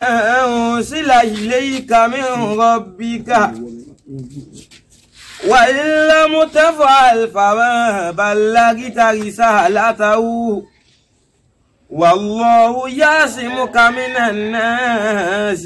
أنزل إليك من ربك وإن لم تفعل فما بلغت رسالته والله يعصمك من الناس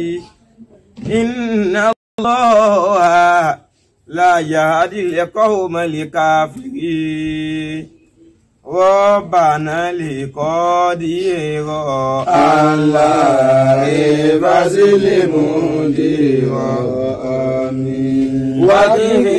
إن الله لا يهدي القوم الكافرين ربنا لقدير Allah ìbásílẹ̀ mùdírọ̀ àmín. وقه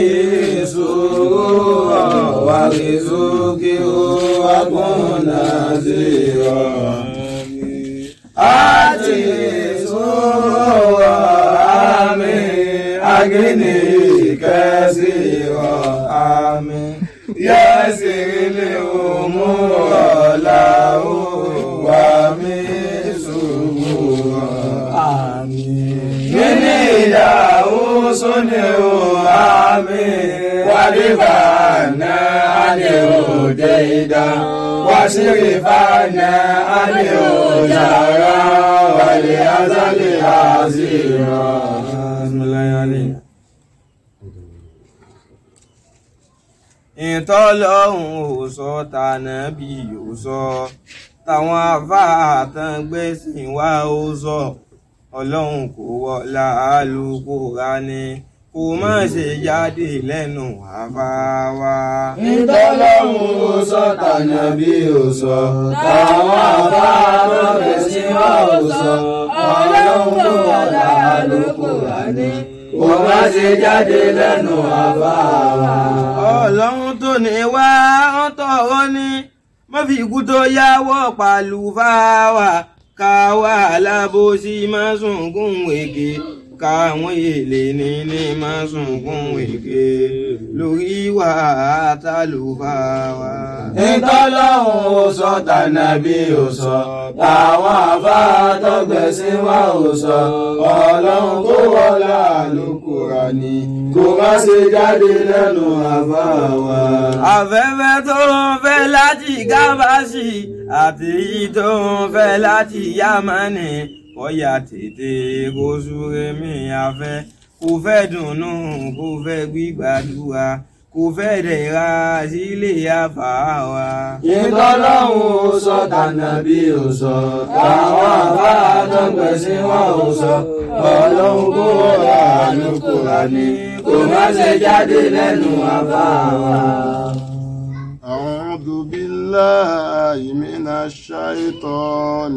سرورا وارزقه Wàkúnà zírọ̀ àmín. Àti sùúrọ̀ àmín. Agíní kẹsìrọ̀ àmín. Yẹ́sìrìlẹ̀ òmùrọ̀ làwọn wà mí sùúrọ̀ àmín. Mini ìyàwó sóni o àmì wàlíbàánà àní òde ìdá wàṣírìfàánà àní òjàrá wàlí azálì àzìrà. ìtọ́lọ́hún ò sọ tànàbí ò sọ táwọn afáàtàn gbẹ̀sìn wá ó sọ ọlọ́run kò wọlá Al-Kùránì kò má ṣe jáde lẹ́nu àfáwá. Ìtọ́lọ́hún ó sọ tànàbí ó sọ táwọn afáàtàn gbẹ̀sìn wá ó sọ ọlọ́run tó wà l'Al-Kùránì kò má ṣe jáde lẹ́nu àfáàwá. ọlọ́run tó ní wá ń tọrọ ní má fi ikú tó yáwọ́ pàlú fáwà káwá alábòsí má sunkún wèké káwọn èlé ní ní má sunkún wèké lórí ìwà àtàlùfáwà. Ìtọ́lọ́hún ó sọ tànàbí ó sọ táwọn afáàtọ́gbẹ̀sìn wá ó sọ ọlọ́run kó wọlá Al-Kùránì kó má ṣe jáde lẹ́nu àfáàwá. afẹ́fẹ́ tó ń fẹ́ láti gábàásì àti èyí tó ń fẹ́ láti yámánì kọ́yà tètè kó súré mi afẹ́ kò fẹ́ dùnnú kò fẹ́ gbígbàdúrà kò fẹ́ dẹ̀ra sílé àfàwà. Ìtọ́lọ́hún ó sọ tànàbí ó sọ táwọn afáàtọ́gbẹ̀sìn wá ó sọ ọlọ́run kó wọlá Al-Kùránì kó má ṣe jáde lẹ́nu àfáàwá. أعوذ بالله من الشيطان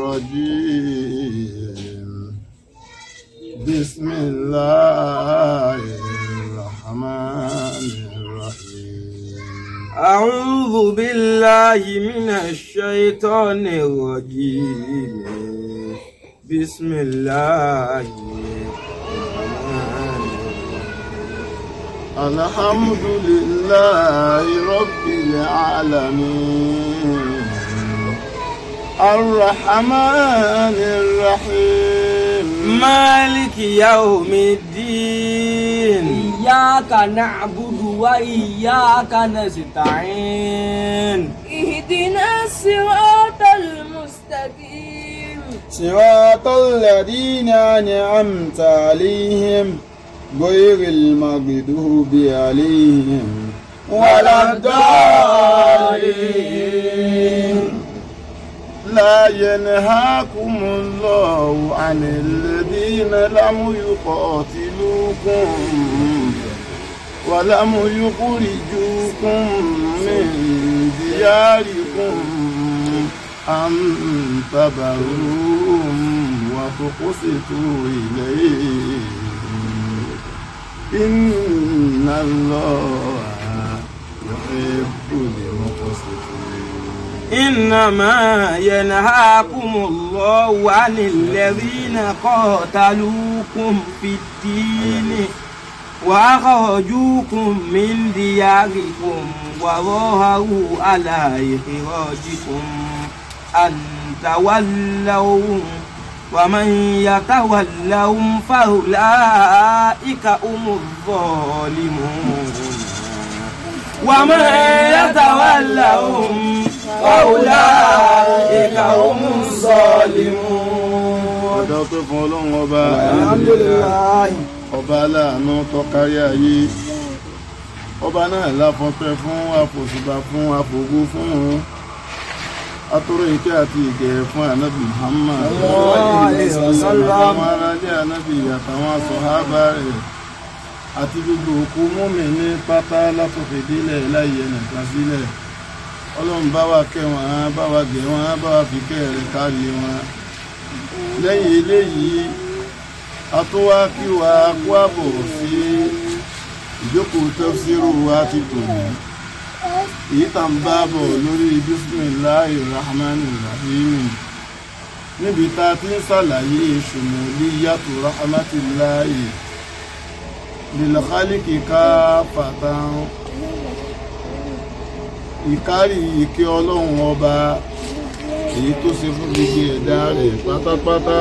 الرجيم بسم الله الرحمن الرحيم أعوذ بالله من الشيطان الرجيم بسم الله الرحمن الرحيم الحمد لله رب العالمين الرحمن الرحيم مالك يوم الدين إياك نعبد وإياك نستعين اهدنا الصراط المستقيم صراط الذين أنعمت عليهم غير المغضوب عليهم ولا الضالين لا ينهاكم الله عن الذين لم يقاتلوكم ولم يخرجوكم من دياركم أن تبروهم وتقسطوا إليهم إن الله يحب المقسطين إنما ينهاكم الله عن الذين قاتلوكم في الدين وأخرجوكم من دياركم وظاهروا على إخراجكم أن تولوهم ومن يتولهم فأولئك هم الظالمون ومن يتولهم فأولئك هم الظالمون àdá ọpẹ́ fún ọlọ́run ọba alhamdulilayi ọba aláàánú tó kárí ayé ọba náà láfọpẹ́ fún àfòṣùbà fún àfògo fún un atọ́rọ ìkẹ́ àti ìgẹ̀ fún ànábì Muhammad Sallallahu alaihi wasallam. àwọn aráalé ànábì àtàwọn sọ̀hábà rẹ̀ àti gbogbo òkú múmi ní pátá látòkè délẹ̀ láyé ẹnìkan sílẹ̀ ọlọ́run bá wa kẹ́ wọn bá wa gẹ̀ wọn bá wa fi kẹ́ rẹ̀ kárí wọn lẹ́yìn eléyìí a tún wá kí wa kó àbọ̀ sí ìjókòó tafsiru wa ti tò ní èyí tá ń bá bọ̀ lórí bismillahi rahman rahim níbi tá a ti ń ṣàlàyé shumuliyatu rahmatillahi lil khaliqi kaafatan ìkárí ìkẹ́ ọlọ́run ọba èyí tó ṣe fún gbogbo ẹ̀dá rẹ̀ pátápátá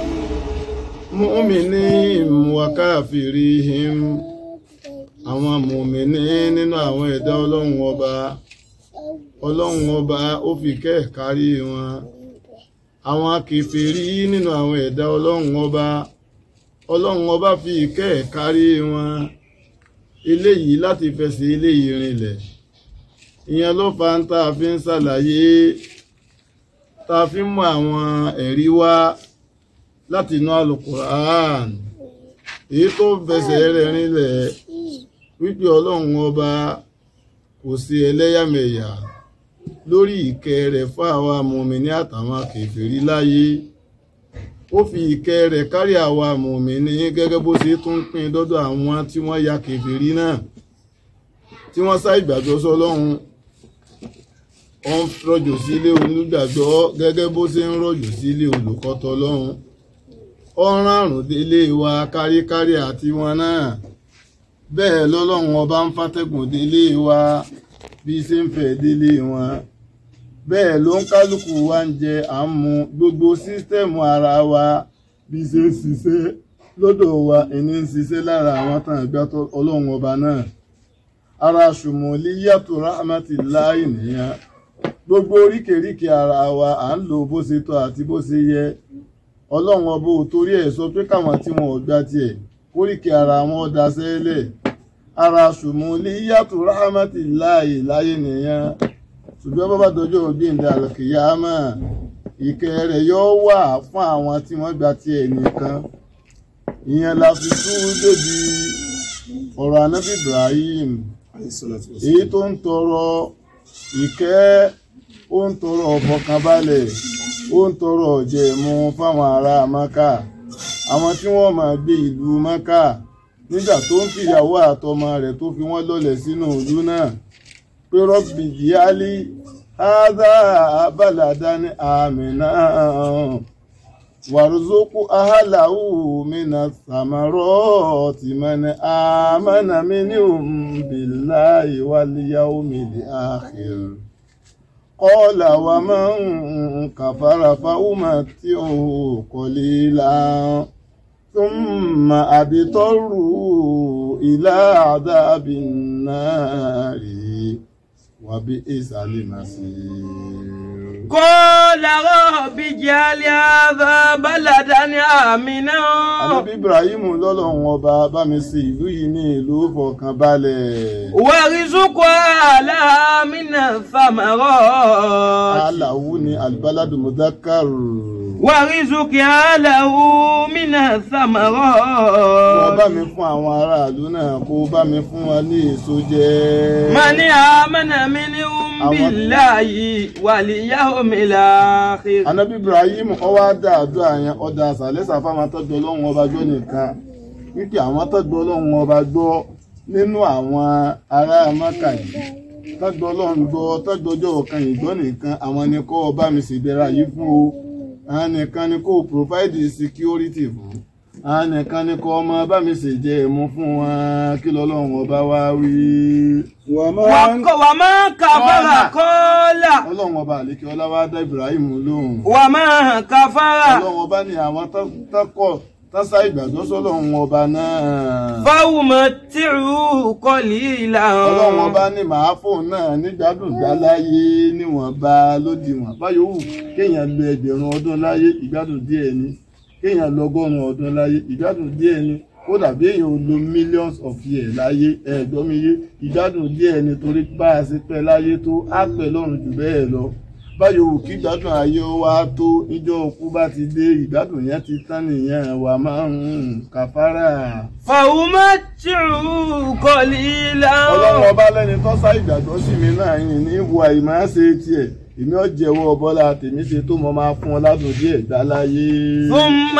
mu'minihim wa kafirihim àwọn mùmíní nínú àwọn ẹ̀dá ọlọ́run ọba ọlọ́run ọba ó fi kẹ́ kárí wọn àwọn kèfèrí nínú àwọn ẹ̀dá ọlọ́run ọba ọlọ́run ọba fi kẹ́ kárí wọn eléyìí láti fẹsẹ̀ eléyìí rinlẹ̀ ìyẹn ló fa ń tá a fi ń ṣàlàyé tá a fi ń mú àwọn ẹ̀rí wá láti inú alukur'an èyí tó fẹsẹ̀ rẹ̀ rinlẹ̀ wípé ọlọ́run ọba kò sí ẹlẹ́yàmẹ̀yà lórí ìkẹ́ rẹ̀ fún àwa mùmíní àtàwọn kèfèrí láyé ó fi ìkẹ́ rẹ̀ kárí àwa mùmíní gẹ́gẹ́ bó ṣe tún pín dọ́dọ̀ àwọn tí wọ́n ya kèfèrí náà tí wọ́n sá ìgbàgbọ́ sọ́lọ́run ó ń rọ̀jò sílé onígbàgbọ́ gẹ́gẹ́ bó ṣe ń rọ̀jò sílé olùkọ́tọ̀ ọlọ́run ó ń rárùn délé wa káríkárí àti wọn náà bẹ́ẹ̀ lọ́lọ́run ọba ń fàtẹ́gùn délé wa bí ṣe ń fẹ́ délé wọn bẹ́ẹ̀ ló ń kálukú wa ń jẹ à ń mu gbogbo sísítẹ́ẹ̀mù ara wa bí ṣe ń ṣiṣẹ́ lọ́dọ̀ wa ẹni ń ṣiṣẹ́ lára àwọn tàn ẹgbẹ́ ọlọ́run ọba náà ara ṣùmọ̀líyàtò rahmatillahi nìyẹn gbogbo oríkèríkè ara wa à ń lò bó ṣe tọ́ àti bó ṣe yẹ ọlọ́run ọba ò torí ẹ̀ sọ pé káwọn tí wọn ò gbà tiẹ̀ kóríkè ara wọn daṣẹ́lẹ̀ ara ṣùmọ̀líyàtò rahmatillahi láyé nìyẹn ṣùgbọ́n bàbá dọjọ́ òbí ìdá àlùkìyàmà ìkẹ́ rẹ̀ yóò wà fún àwọn tí wọ́n gbà tiẹ̀ nìkan ìyẹn la fi tú débi ọ̀rọ̀ anábì Ibrahim èyí tó ń tọrọ ìkẹ́ ó ń tọrọ ọ̀fọ̀kànbalẹ̀ ó ń tọrọ ọ̀jẹ̀mú fáwọn ará Mákà àwọn tí wọ́n máa gbé ìlú Mákà nígbà tó ń fìyàwó àtọmọ rẹ̀ tó fi wọ́n lọ́lẹ̀ sínú ìlú náà pé rọ́bì díálí ádá abálàdání àmìnà wàrúzókú ahàláwù mínà sàmárọ̀ tìmọ̀nì àmànà mínìhùn bíláì wàlíyàwó mìlì àkhìr qala wa man kàfàrà fáwùmà tí ó qalila thumma àbítọ́rù ìlà àdábìn náà rí wàbí ìsàlẹ̀ màsír. قال رب اجعل هذا بلدا آمنا Ànábì Ibrahim lọ́lọ́run ọba bá mi sí ìlú yìí ní ìlú fọkànbalẹ̀. وارزق أهلها من الثمرات Aláwo ni Albaladu Mudakar. وارزق أهله من Wọ́n bá الثمرات mi fún àwọn aráàlú náà kó bá mi fún wọn ní èso jẹ. من آمن منهم بالله واليوم الآخر Ànábì Ibrahim ọwọ́ dá àdúrà yẹn ọ̀dà àṣàlẹ́sà fáwọn tọ́jú ọlọ́run ọba gbọ́ nìkan wípé àwọn tọ́jú ọlọ́run ọba gbọ́ nínú àwọn ará Mákà yìí tọ́jú ọlọ́run gbọ́ tọ́jú ọjọ́ ọ̀kan ìgbọ́ nìkan àwọn ni kó bá mi ṣèdẹ́ra yìí fún o àwọn nìkan ni kó provide security fún àwọn nìkan ni kó ọmọ bá mi ṣèjẹ́ ẹ̀mú fún wọn kí lọ́lọ́run ọba wá wí. وك- وما كفر قال ọlọ́run ọba àlékè ọlá wá dá Ibrahim lóhùn. وما كفر ọlọ́run ọba ní àwọn tọ́kọ̀ tọ́sá ìgbàgbọ́ sọ́lọ́run ọba náà. فأمتعه قليلا ọlọ́run ọba ní màá fóun náà nígbàdùn dá láyé níwọ̀nba lódiwọ̀n báyọ̀ wù kéèyàn lo ẹgbẹ̀rún ọdún láyé ìgbádùn díẹ̀ ni kéèyàn lọ́gọ́rùn-ún ọdún láyé ìgbádùn díẹ̀ ni ó dàbí èèyàn ò lo millions of years láyé ẹ̀ẹ́dọ́ mi yé ìgbádùn díẹ̀ ni torí bá a ṣe pẹ́ láyé tó á pẹ́ lọ́run jù bẹ́ẹ̀ lọ báyọ̀ wù kí ìgbádùn ayé wa tó níjọ́ òkú bá ti dé ìgbádùn yẹn ti tán nìyẹn wà máa ń kàfárà. فأمتعه قليلا ọlọ́run ọba lẹ́ni tó sá ìgbàgbọ́ sí mi náà yìí ní ìwọ àìmáa ṣe tiẹ̀ èmi ò jẹ́wọ́ bọ́lá tèmi ṣe tó mọ máa fún ọ ládùn díẹ̀ gbá láyé. ثم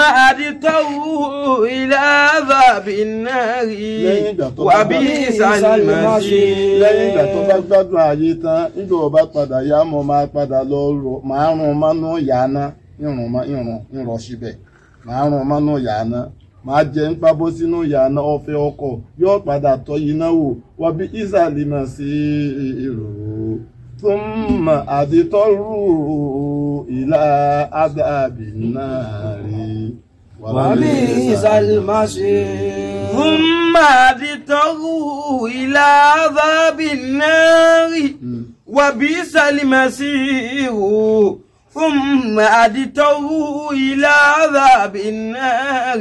أدته إلى عذاب النار Lẹ́yìn ìgbà tó bá وبئس gbádùn- المصير lẹ́yìn ìgbà tó bá gbádùn ayé tán nígbà ọba padà yá mọ́ máa padà lọ rọ máa rún mánú yàáná ìrùn má- ìrùn ìrọ̀ síbẹ̀ máa rún mánú yàáná máa jẹ ń pábó sínú yàáná ọ̀fẹ́ ọkọ̀ yóò padà tọ́ iná wò wọ́n bí ìsàlẹ̀ mà sí èrò ثم أضطروا إلى عذاب النار وبئس المصير ثم أدته إلى عذاب النار وبئس المصير ثم أدته إلى عذاب النار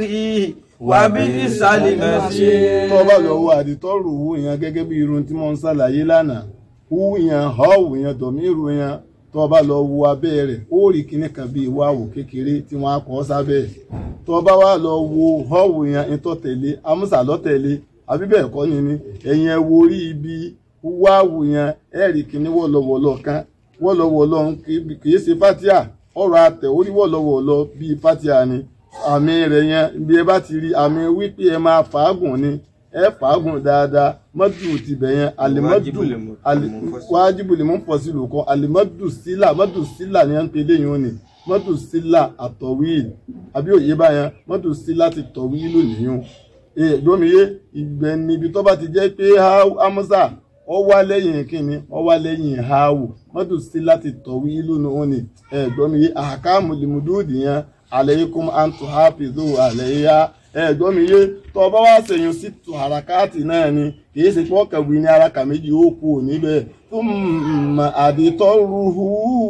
وبئس المصير tó bá lọ wo àdìtọ́rù wù yẹn gẹ́gẹ́ bí irun tí mo ń ṣàlàyé lánàá wù yẹn họ́ọ̀wù yẹn dọ̀míìrù yẹn tó bá lọ wo abẹ́ rẹ̀ ó rí kinní kan bíi wáwò kékeré tí wọ́n á kọ́ sábẹ́ ẹ̀ tó bá wá lọ wo họ́ọ̀wù yẹn ìtọ́ tẹ̀lé amúsà lọ́tẹ̀lé àbí bẹ́ẹ̀ kọ́ ni ni ẹ̀yìn ẹ̀ wo orí ibi wáwù yẹn ẹ̀ rí kinní wọ́lọ́wọ́lọ́ kan wọ́lọ́wọ́lọ́ kì í ṣe fatia ọ̀rọ̀ àtẹ̀ orí wọ́lọ́wọ́lọ́ bíi fatia ni àmì rẹ̀ yẹn bí ẹ bá ti rí àmì wípé ẹ máa fàágùn ni ẹ fàágùn dáadáa mọ́dù ti bẹ̀ yẹn àlìmọ́dù wájibù lè mú pọ̀ sí lò kan àlìmọ́dù sílà mọ́dù sílà ni wọ́n ń pe léyìn òní mọ́dù sílà àtọ̀wíìl àbí òye báyẹn mọ́dù sílà ti tọ̀wíìlù nìyẹn gbómiyé ìgbẹ́ níbi tó bá ti jẹ́ pé hamusa ọ wá lẹ́yìn kínní ọ wá lẹ́yìn hawu mọ́dù sílà ti tọ̀wíìlù nìyẹn gbómiyé àkàmù lìmùdúùdì yẹn aleikum antu hafizu aleiya ẹ̀gbọ́n mi yé tó bá wá ṣèyàn sí tu harakati náà ni kìí ṣe pé ọkàn wí ní araka méjì ó kú níbẹ̀ fún àdìtọ́ruhu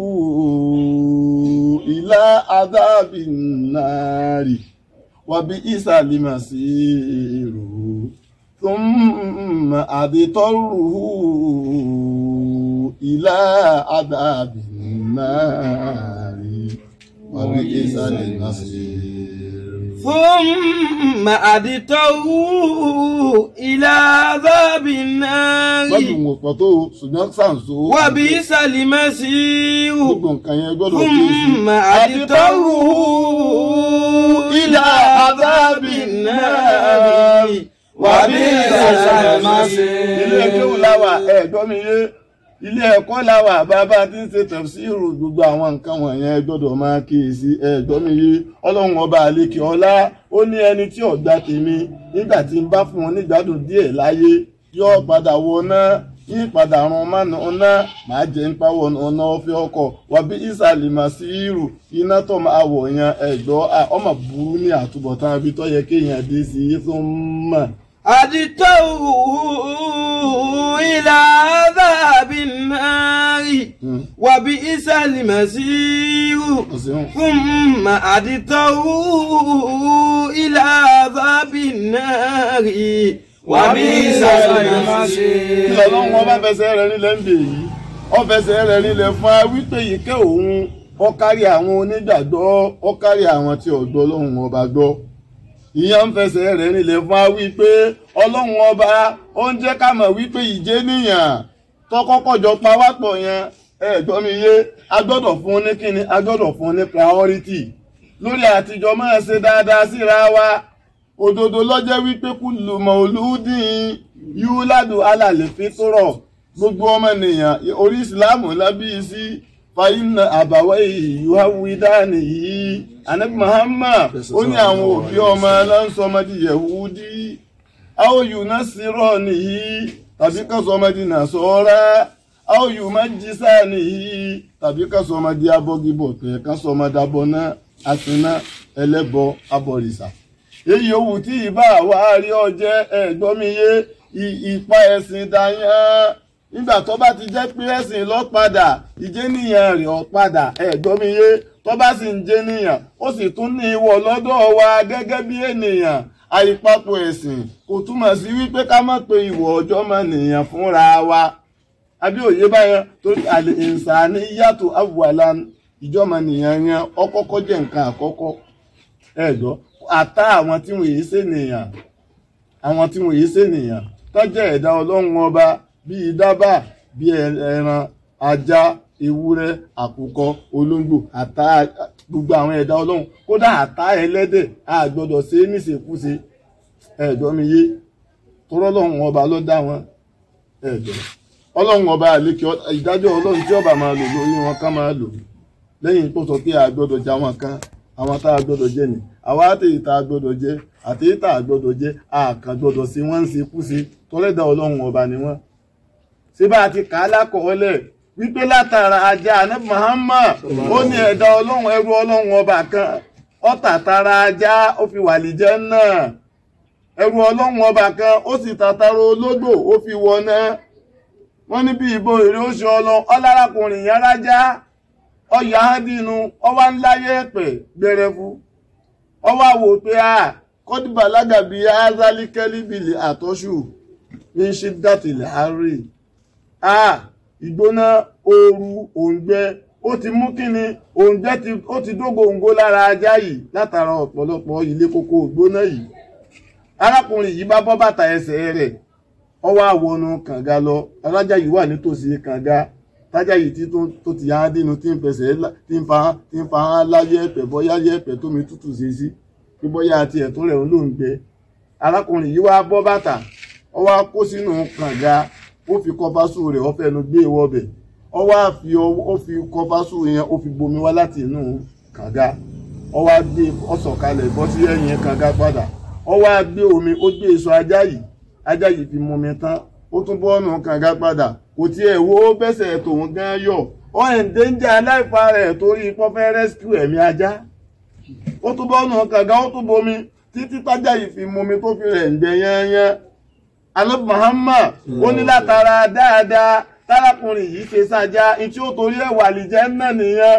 ilá adábì nàárì wàbí ìsàlìmọ̀ sí èrò fún àdìtọ́ruhu ilá adábì nàárì wàbí ìsàlìmọ̀ sí èrò. ثم أدته إلى عذاب النار lọ́dún wò pọ̀ tó ṣùgbọ́n sàǹso. وبئس المصير gbogbo nǹkan yẹn gbọ́dọ̀ kí èsì. ثم أدته إلى عذاب النار وبئس المصير ilé kéwù láwà ẹ̀gbọ́n mi yé ilé ẹ̀kọ́ láwà bàbá tí ń ṣe tẹ̀síìrù gbogbo àwọn nǹkan wọ̀nyẹn gbọ́dọ̀ máa kíyèsí ẹ̀gbọ́n mi yé ọlọ́run ọba àlekè ọlá ó ní ẹni tí ọ̀gbà tèmi nígbà tí ń bá fún wọn nígbàdùn díẹ̀ láyé yóò padà wọná yín padà run mánu ọ̀nà máa jẹ́ ń pawọ́ ọ̀nà ọ̀fẹ́ ọkọ̀ wàbí ìsàlẹ̀ màsíìrù iná tó máa wọ̀ yan ẹ̀gbọ́ ọmọ burú ní àtúbọ̀tán ibi tó yẹ kéèyàn dé sí i tó ń mọ̀. أدته إلى عذاب النار وبئس المصير ọ̀sẹ̀ ثم أدته إلى عذاب النار وبئس المصير kí lọ́lọ́run ọba fẹsẹ̀ rẹ̀ nílẹ̀ ń bè yìí ó fẹsẹ̀ rẹ̀ nílẹ̀ fún wa wípé ìkẹ́ òun ó kárí àwọn onígbàgbọ́ ó kárí àwọn tí ọ̀gbọ́ ọlọ́run ọba gbọ́ ìyẹn ń fẹsẹ̀ rẹ̀ nílẹ̀ fún wa wípé ọlọ́run ọba ó ń jẹ́ ká mọ̀ wípé ìjẹ́ nìyàn tó kọ́kọ́ jọ pa wá pọ̀ yẹn ẹ gbọ́ mi yé a gbọ́dọ̀ fún un ní kíni a gbọ́dọ̀ fún un ní priority lórí àtijọ́ máa ṣe dáadáa síra wa òdodo lọ́jẹ́ wípé kullu mauludin yúládù alàlè fitrọ̀ gbogbo ọmọ ènìyàn orí ìsìláàmù lábí sí fàyínà àbàwọ̀ ìyúwáwídánì yìí anabi muhammad ó ní àwọn òbí ọmọ aláǹsọmọdé yẹ̀wúdí áwòyù náà sírọ̀ nìyí tàbí kásọmọdé nàṣọ́ra áwòyù májísà nìyí tàbí kásọmọdé abọ́gibọ̀tẹ̀ kásọmọdé abọ́ná àtúná ẹlẹ́bọ abọ̀rìṣà èyí owó tí ìbá wa rí ọjẹ́ ẹ̀gbọ́miyé ìpa ẹ̀sìn dayan nígbà tó bá ti jẹ́ pé ẹ̀sìn lọ padà ìjẹ́nìyàn rẹ̀ ọ̀ padà ẹ̀gbọ́miyé tó bá sì ń jẹ́ nìyàn ó sì tún ní ìwọ̀ lọ́dọ̀ wa gẹ́gẹ́ bí ènìyàn àìpapọ̀ ẹ̀sìn kò túmọ̀ sí wípé ká má pe ìwọ̀ ọjọ́ mọ́ nìyàn fúnra wa àbí òye báyẹn torí àlè ìsàní yàtọ̀ àwùwàlà ìjọmọ nìyàn yẹn ọkọ́kọ́ jẹ́ nǹkan àkọ́kọ́ ẹ̀dọ́ àtá àwọn tí wọ́n yìí ṣènìyàn àwọn tí wọ́n yìí ṣènìyàn tó jẹ́ ẹ̀dá ọlọ́run ọba bíi dábà bíi ẹran ajá ewúrẹ́ àkùkọ olóńgbò àtá gbogbo àwọn ẹ̀dá ọlọ́run kódà àtá ẹlẹ́dẹ̀ a gbọ́dọ̀ ṣe é níṣekúṣe ẹ̀dọ́ mi yé torọ́ ọlọ́run ọba ló dá wọn ẹ̀dọ́ ọlọ́run ọba àlékè ìdájọ́ ọlọ́run tí ọba máa lò lórí wọn ká máa lò lẹ́yìn tó sọ pé a gbọ́dọ̀ jẹ àwọn kan àwọn tá a gbọ́dọ̀ jẹ ni àwa àtẹ̀yí tá a gbọ́dọ̀ jẹ àtẹ̀yí tá a gbọ́dọ̀ jẹ àkàn gbọ́dọ̀ sí wọ́n ń ṣe kú sí tọ́lẹ́dà ọlọ́run ọba ni wọ́n. ṣé bá a ti kà á lákọọ́lẹ̀ wípé látara ajá anabi Muhammad ó ní ẹ̀dá ọlọ́run ẹrú ọlọ́run ọba kan ó tàtara ajá ó fi wà lìjẹ́ náà ẹrú ọlọ́run ọba kan ó sì tàtara ológbò ó fi wọ náà wọ́n ní bí ìbò èrè ó ṣe ọlọ ọlárakùnrin yẹn rájá ọyà hádìínú ọwá ńláyé ẹ̀pẹ̀ gbẹrẹfu ọwá wò pé a kọ́dìbà lágàbí azali kẹ́líbìlì àtọ́ṣù ní ṣe dátìlẹ̀ àárẹ̀ a ìgbóná ooru òǹgbẹ ó ti mú kíni òǹgbẹ ó ti dógóńgó lára ajá yìí látara ọ̀pọ̀lọpọ̀ ilé kókó ògbóná yìí arákùnrin yìí bá bọ́ bàtà ẹsẹ̀ rẹ̀ ó wá wọnú kànga lọ alájà yìí wà nítòsí kànga tájà yìí tí tó ti yára dínú tí ń fẹsẹ̀ tí ń fa tí ń fa hàn láyé ẹ̀pẹ̀ bọ́yá yẹ ẹ̀pẹ̀ tómi tútù ṣe sí bí bọ́yá àti ẹ̀tún rẹ̀ ló ń gbẹ arákùnrin yìí wá bọ́ bàtà ó wá kó sínú kànga ó fi kọfásù rẹ̀ ó fẹnu gbé wọbẹ̀ ó wá fi ó fi kọfásù yẹn ó fi bomi wá láti inú kànga ó wá gbé ó sọ̀kalẹ̀ bọ́ sí ẹ̀yìn kànga padà ó wá gbé omi ó gbé èso ajá yìí ajá yìí fi mú mi tán ó tún bọ́ ọ̀nà kànga padà kò tiẹ̀ wo bẹ́sẹ̀ tòun gan yọ̀ ó ẹ̀ ń dénjà aláìfa rẹ̀ torí pọ́fẹ́ rescue ẹ̀mí ajá ó tún bọ́ ọ̀nà kànga ó tún bomi títí tájà yìí fi mú mi tó fi rẹ̀ ń gbẹ yányán alẹ́ Muhammad ó ní látara dáadáa tárakùnrin yìí ṣe sájà ìtí ó torí ẹ̀ wà lìjẹ́ náà nìyẹn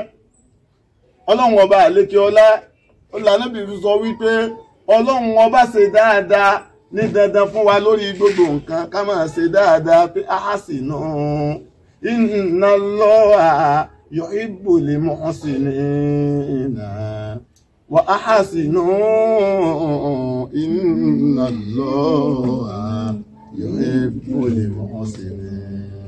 ọlọ́run ọba àlékè ọlá ọlànà bìbí sọ wípé ọlọ́run ọba ṣe dáadáa ní dandan fún wa lórí gbogbo nǹkan ká máa ṣe dáadáa pé ahasinu inna Allaha yuhibbul muhsinina wa ahasinu inna Allaha yuhibbul muhsinin.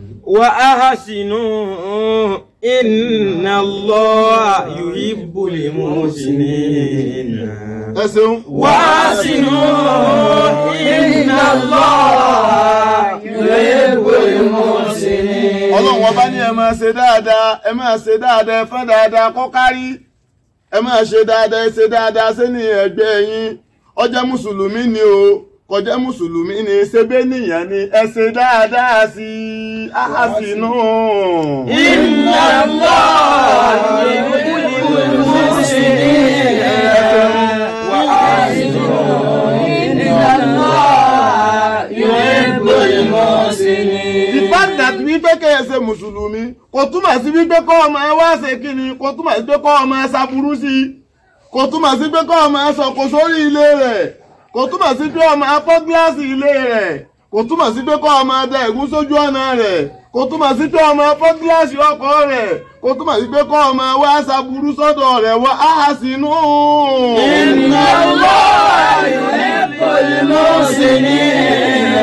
وأحسنوا إن الله يحب المحسنين ẹ ṣeun. وأحسنوا إن الله يحب المحسنين ọlọ́run ọba ní ẹ máa ṣe dáadáa ẹ máa ṣe dáadáa ẹ fẹ́ dáadáa kó kárí ẹ máa ṣe dáadáa ẹ ṣe dáadáa sẹ́ni ẹgbẹ́ yín ó jẹ́ mùsùlùmí ni o kò jẹ́ mùsùlùmí ni ṣebí nìyẹn ni ẹ ṣe dáadáa sí i áhàsínú. إن الله يحب المحسنين وأحسنوا إن الله يحب المحسنين the fact that wípé kẹ́ ẹ ṣe mùsùlùmí kò túmọ̀ sí wípé kọ́ ọmọ ẹ wá ṣe kí ni kò túmọ̀ sí pé kọ́ ọmọ ẹ ṣaburú sí i kò túmọ̀ sí pé kọ́ ọmọ ẹ sọ̀kò sórí ilé rẹ̀ kò túmọ̀ sí pé ọmọ ẹ fọ́ gíláàsì ilé rẹ̀ kò túmọ̀ sí pé kọ́ ọmọ ẹ da ẹ̀gún sójú ọ̀nà rẹ̀ kò túmọ̀ sí pé ọmọ ẹ fọ́ gíláàsì ọkọ̀ rẹ̀ kò túmọ̀ sí pé kọ́ ọmọ ẹ wá ṣaburú sọ́dọ̀ rẹ̀ wá áhà sínú. إن الله يحب المحسنين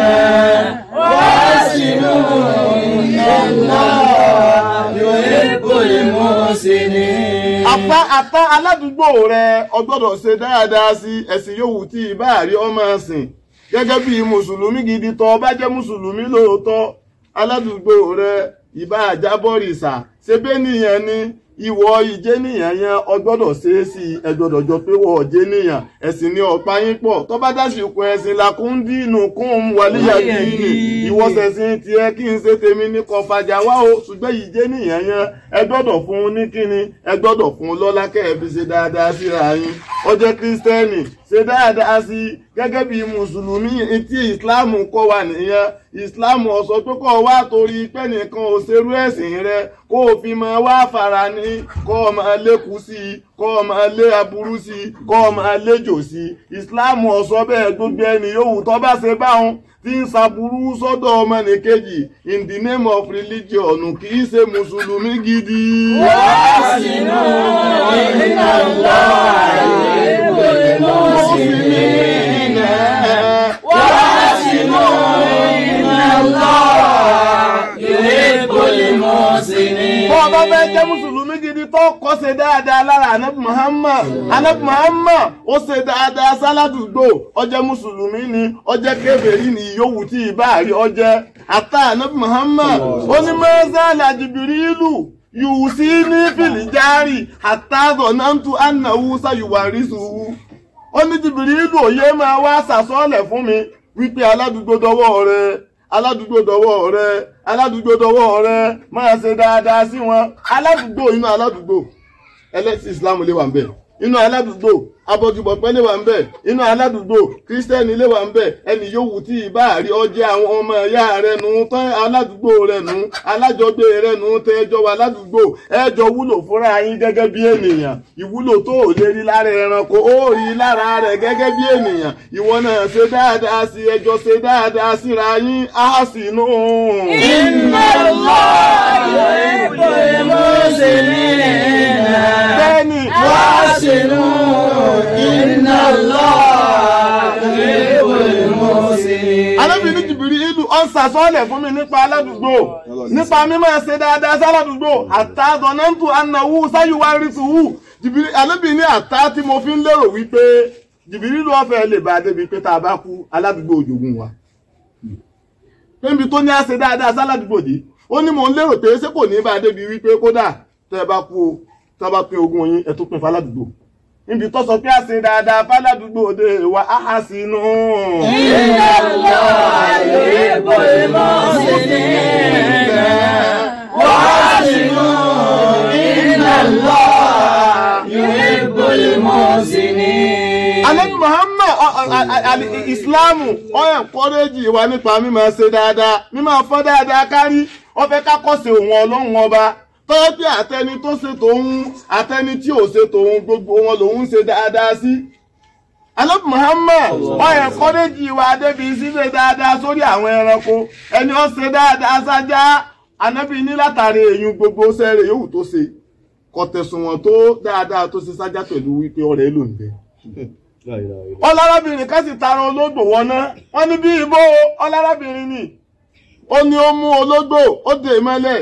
وأحسنوا إن الله يحب المحسنين apá apá aládùúgbò rẹ ọgbọ́dọ̀ ṣe dáadáa sí ẹ̀sìn yòówù tí ìbá rí ọmọ ẹ̀sìn gẹ́gẹ́ bí mùsùlùmí gidi tó bá jẹ́ mùsùlùmí lóòótọ́ aládùúgbò rẹ ìbá àjábọ̀rìṣà ṣe bẹ́ẹ̀ nìyẹn ni ìwọ ìjẹ́ nìyẹn yẹn ọgbọ́dọ̀ ṣe é sí ẹgbọ́dọ̀ jọ pé wọ́n ọ̀jẹ́ nìyẹn ẹ̀sìn ni ọ̀pá yín pọ̀ tó bá dásìkò ẹ̀sìn làkún dínú kún wàlíyà dínì ìwọ ṣẹ̀sìn tiẹ̀ kí n ṣe tèmi ní kò fàjà wá o ṣùgbọ́n ìjẹ́ nìyẹn yẹn ẹ gbọ́dọ̀ fún un ní kíni ẹ gbọ́dọ̀ fún un lọ́lá kẹ́ ẹ fi ṣe dáadáa síra yín ó jẹ́ kírísítẹ́nì ṣe dáadáa sí i gẹ́gẹ́ bí mùsùlùmí etí ìsìláàmù kọ́ wa nìyẹn ìsìláàmù ọ̀sọ́ pé kọ́ wá torí pé nìkan ò ṣerú ẹ̀sìn rẹ kó o fi máa wá fara ní kó o máa lékun sí i kó o máa lé aburú sí i kó o máa léjò sí i ìsìláàmù ọ̀sọ́ bẹ́ẹ̀ gbogbo ẹni yòówù tó bá ṣe báwọn tí ń ṣaburú sọ́dọ̀ ọmọnìkejì in the name of religion kì í ṣe mùsùlùmí gidi. wàásìnú iná lọ àìlèkò المسلمين wàásìnú iná lọ àìlèkò المسلمين. bọ́ ọba fẹ́ jẹ́ mùsùlùmí gidi tó kọ́ ṣe dáadáa lára anabi muhammad anabi muhammad ó ṣe dáadáa sáládùúgbò ọjẹ́ mùsùlùmí ni ọjẹ́ kébèrè ni ìyówù tí ìbá rí ọjẹ́ àtà anabi muhammad ó ní mẹ́sàlá jìbìrìlù yùú sí ní fìlìjárì àtàzọ̀ náà tún ànáwó sáyùwárìsùwù ó ní jìbìrìlù òye máa wá sàsọ́ọ̀lẹ̀ fún mi wípé aládùúgbò dọwọ́ rẹ aládùúgbò dọwọ́ rẹ aládùúgbò dọwọ́ rẹ máa ṣe dáadáa sí wọn aládùúgbò inú aládùúgbò ẹlẹ́sìn islam lè wà ń bẹ̀ inú aládùúgbò abọ́gibọ̀pẹ́ lè wà ń bẹ̀ inú aládùúgbò kírísítẹ́nì lè wà ń bẹ̀ ẹni yòówù tí ìbá rí ọjẹ́ àwọn ọmọ ẹ̀yà rẹ̀ nù tán aládùúgbò rẹ̀ nù alájọgbé rẹ̀ nù tẹ́ ẹjọ́ wà aládùúgbò ẹjọ́ wúlò fúnra yín gẹ́gẹ́ bí ènìyàn ìwúlò tó ò lè rí lára ẹranko ó rí lára rẹ̀ gẹ́gẹ́ bí ènìyàn ìwọ náà ṣe dáadáa sí ẹjọ́ ṣe dáadáa síra yín á sì nù. Inna Allah yuhibbul muslimin. bẹ́ẹ̀ni Wàásìnú iná lọ yuhibbul muslimin. alábìnrin jìbìrì ìlú ọ̀n sàsọ́ọ̀lẹ̀ fún mi nípa aládùúgbò nípa mímọ̀ ṣe dáadáa sáládùúgbò àtàdọ̀nàntù anáwó sáyùwá rìtùwù jìbìrì alábìnrin àtà tí mo fi ń lérò wípé jìbìrì ìlú ọ̀fẹ́ lè bá a débi pé tá a bá kú aládùúgbò òjògùn wa níbi tó ní á ṣe dáadáa sáládùúgbò dé ó ní mò ń lérò pé ṣé kò ní bá a débi wípé kódà tẹ́ ẹ bá kú o tẹ́ ẹ bá pín ogún yín ẹ tó pín fáládùúgbò níbi tó sọ pé a ṣe dáadáa fáládùúgbò dé wa áhà sínú. Inna Allah yuhibbul muslimin. Wàásìnú iná lọ yuhibbul muslimin. Ànábì Muhammad ọ- ọ- a- a- Ìsìláàmù ó encourage wa nípa mímọ̀ ṣe dáadáa mímọ̀ fọ́ dáadáa kárí ó fẹ́ ká kọ́ sí òun ọlọ́run ọba tọ́wọ́ pé àtẹni tó ṣe tòun àtẹni tí ò ṣe tòun gbogbo wọn lòun ṣe dáadáa sí. Ànábì Muhammad ó encourage wa débi ṣíṣe dáadáa sórí àwọn ẹranko ẹni ó ṣe dáadáa sájá Ànábì ní látàrí èyún gbogbo sẹ́rẹ̀ yòówù tó ṣe kò tẹ̀sùn wọn tó dáadáa tó ṣe sájá pẹ̀lú wípé ọ̀rẹ́ ló ń bẹ ọlárábìnrin ká sì tara ológbò wọná wọn ní bí ibo ọlárábìnrin ni ó ní ó mú ológbò ó dè mọ́lẹ̀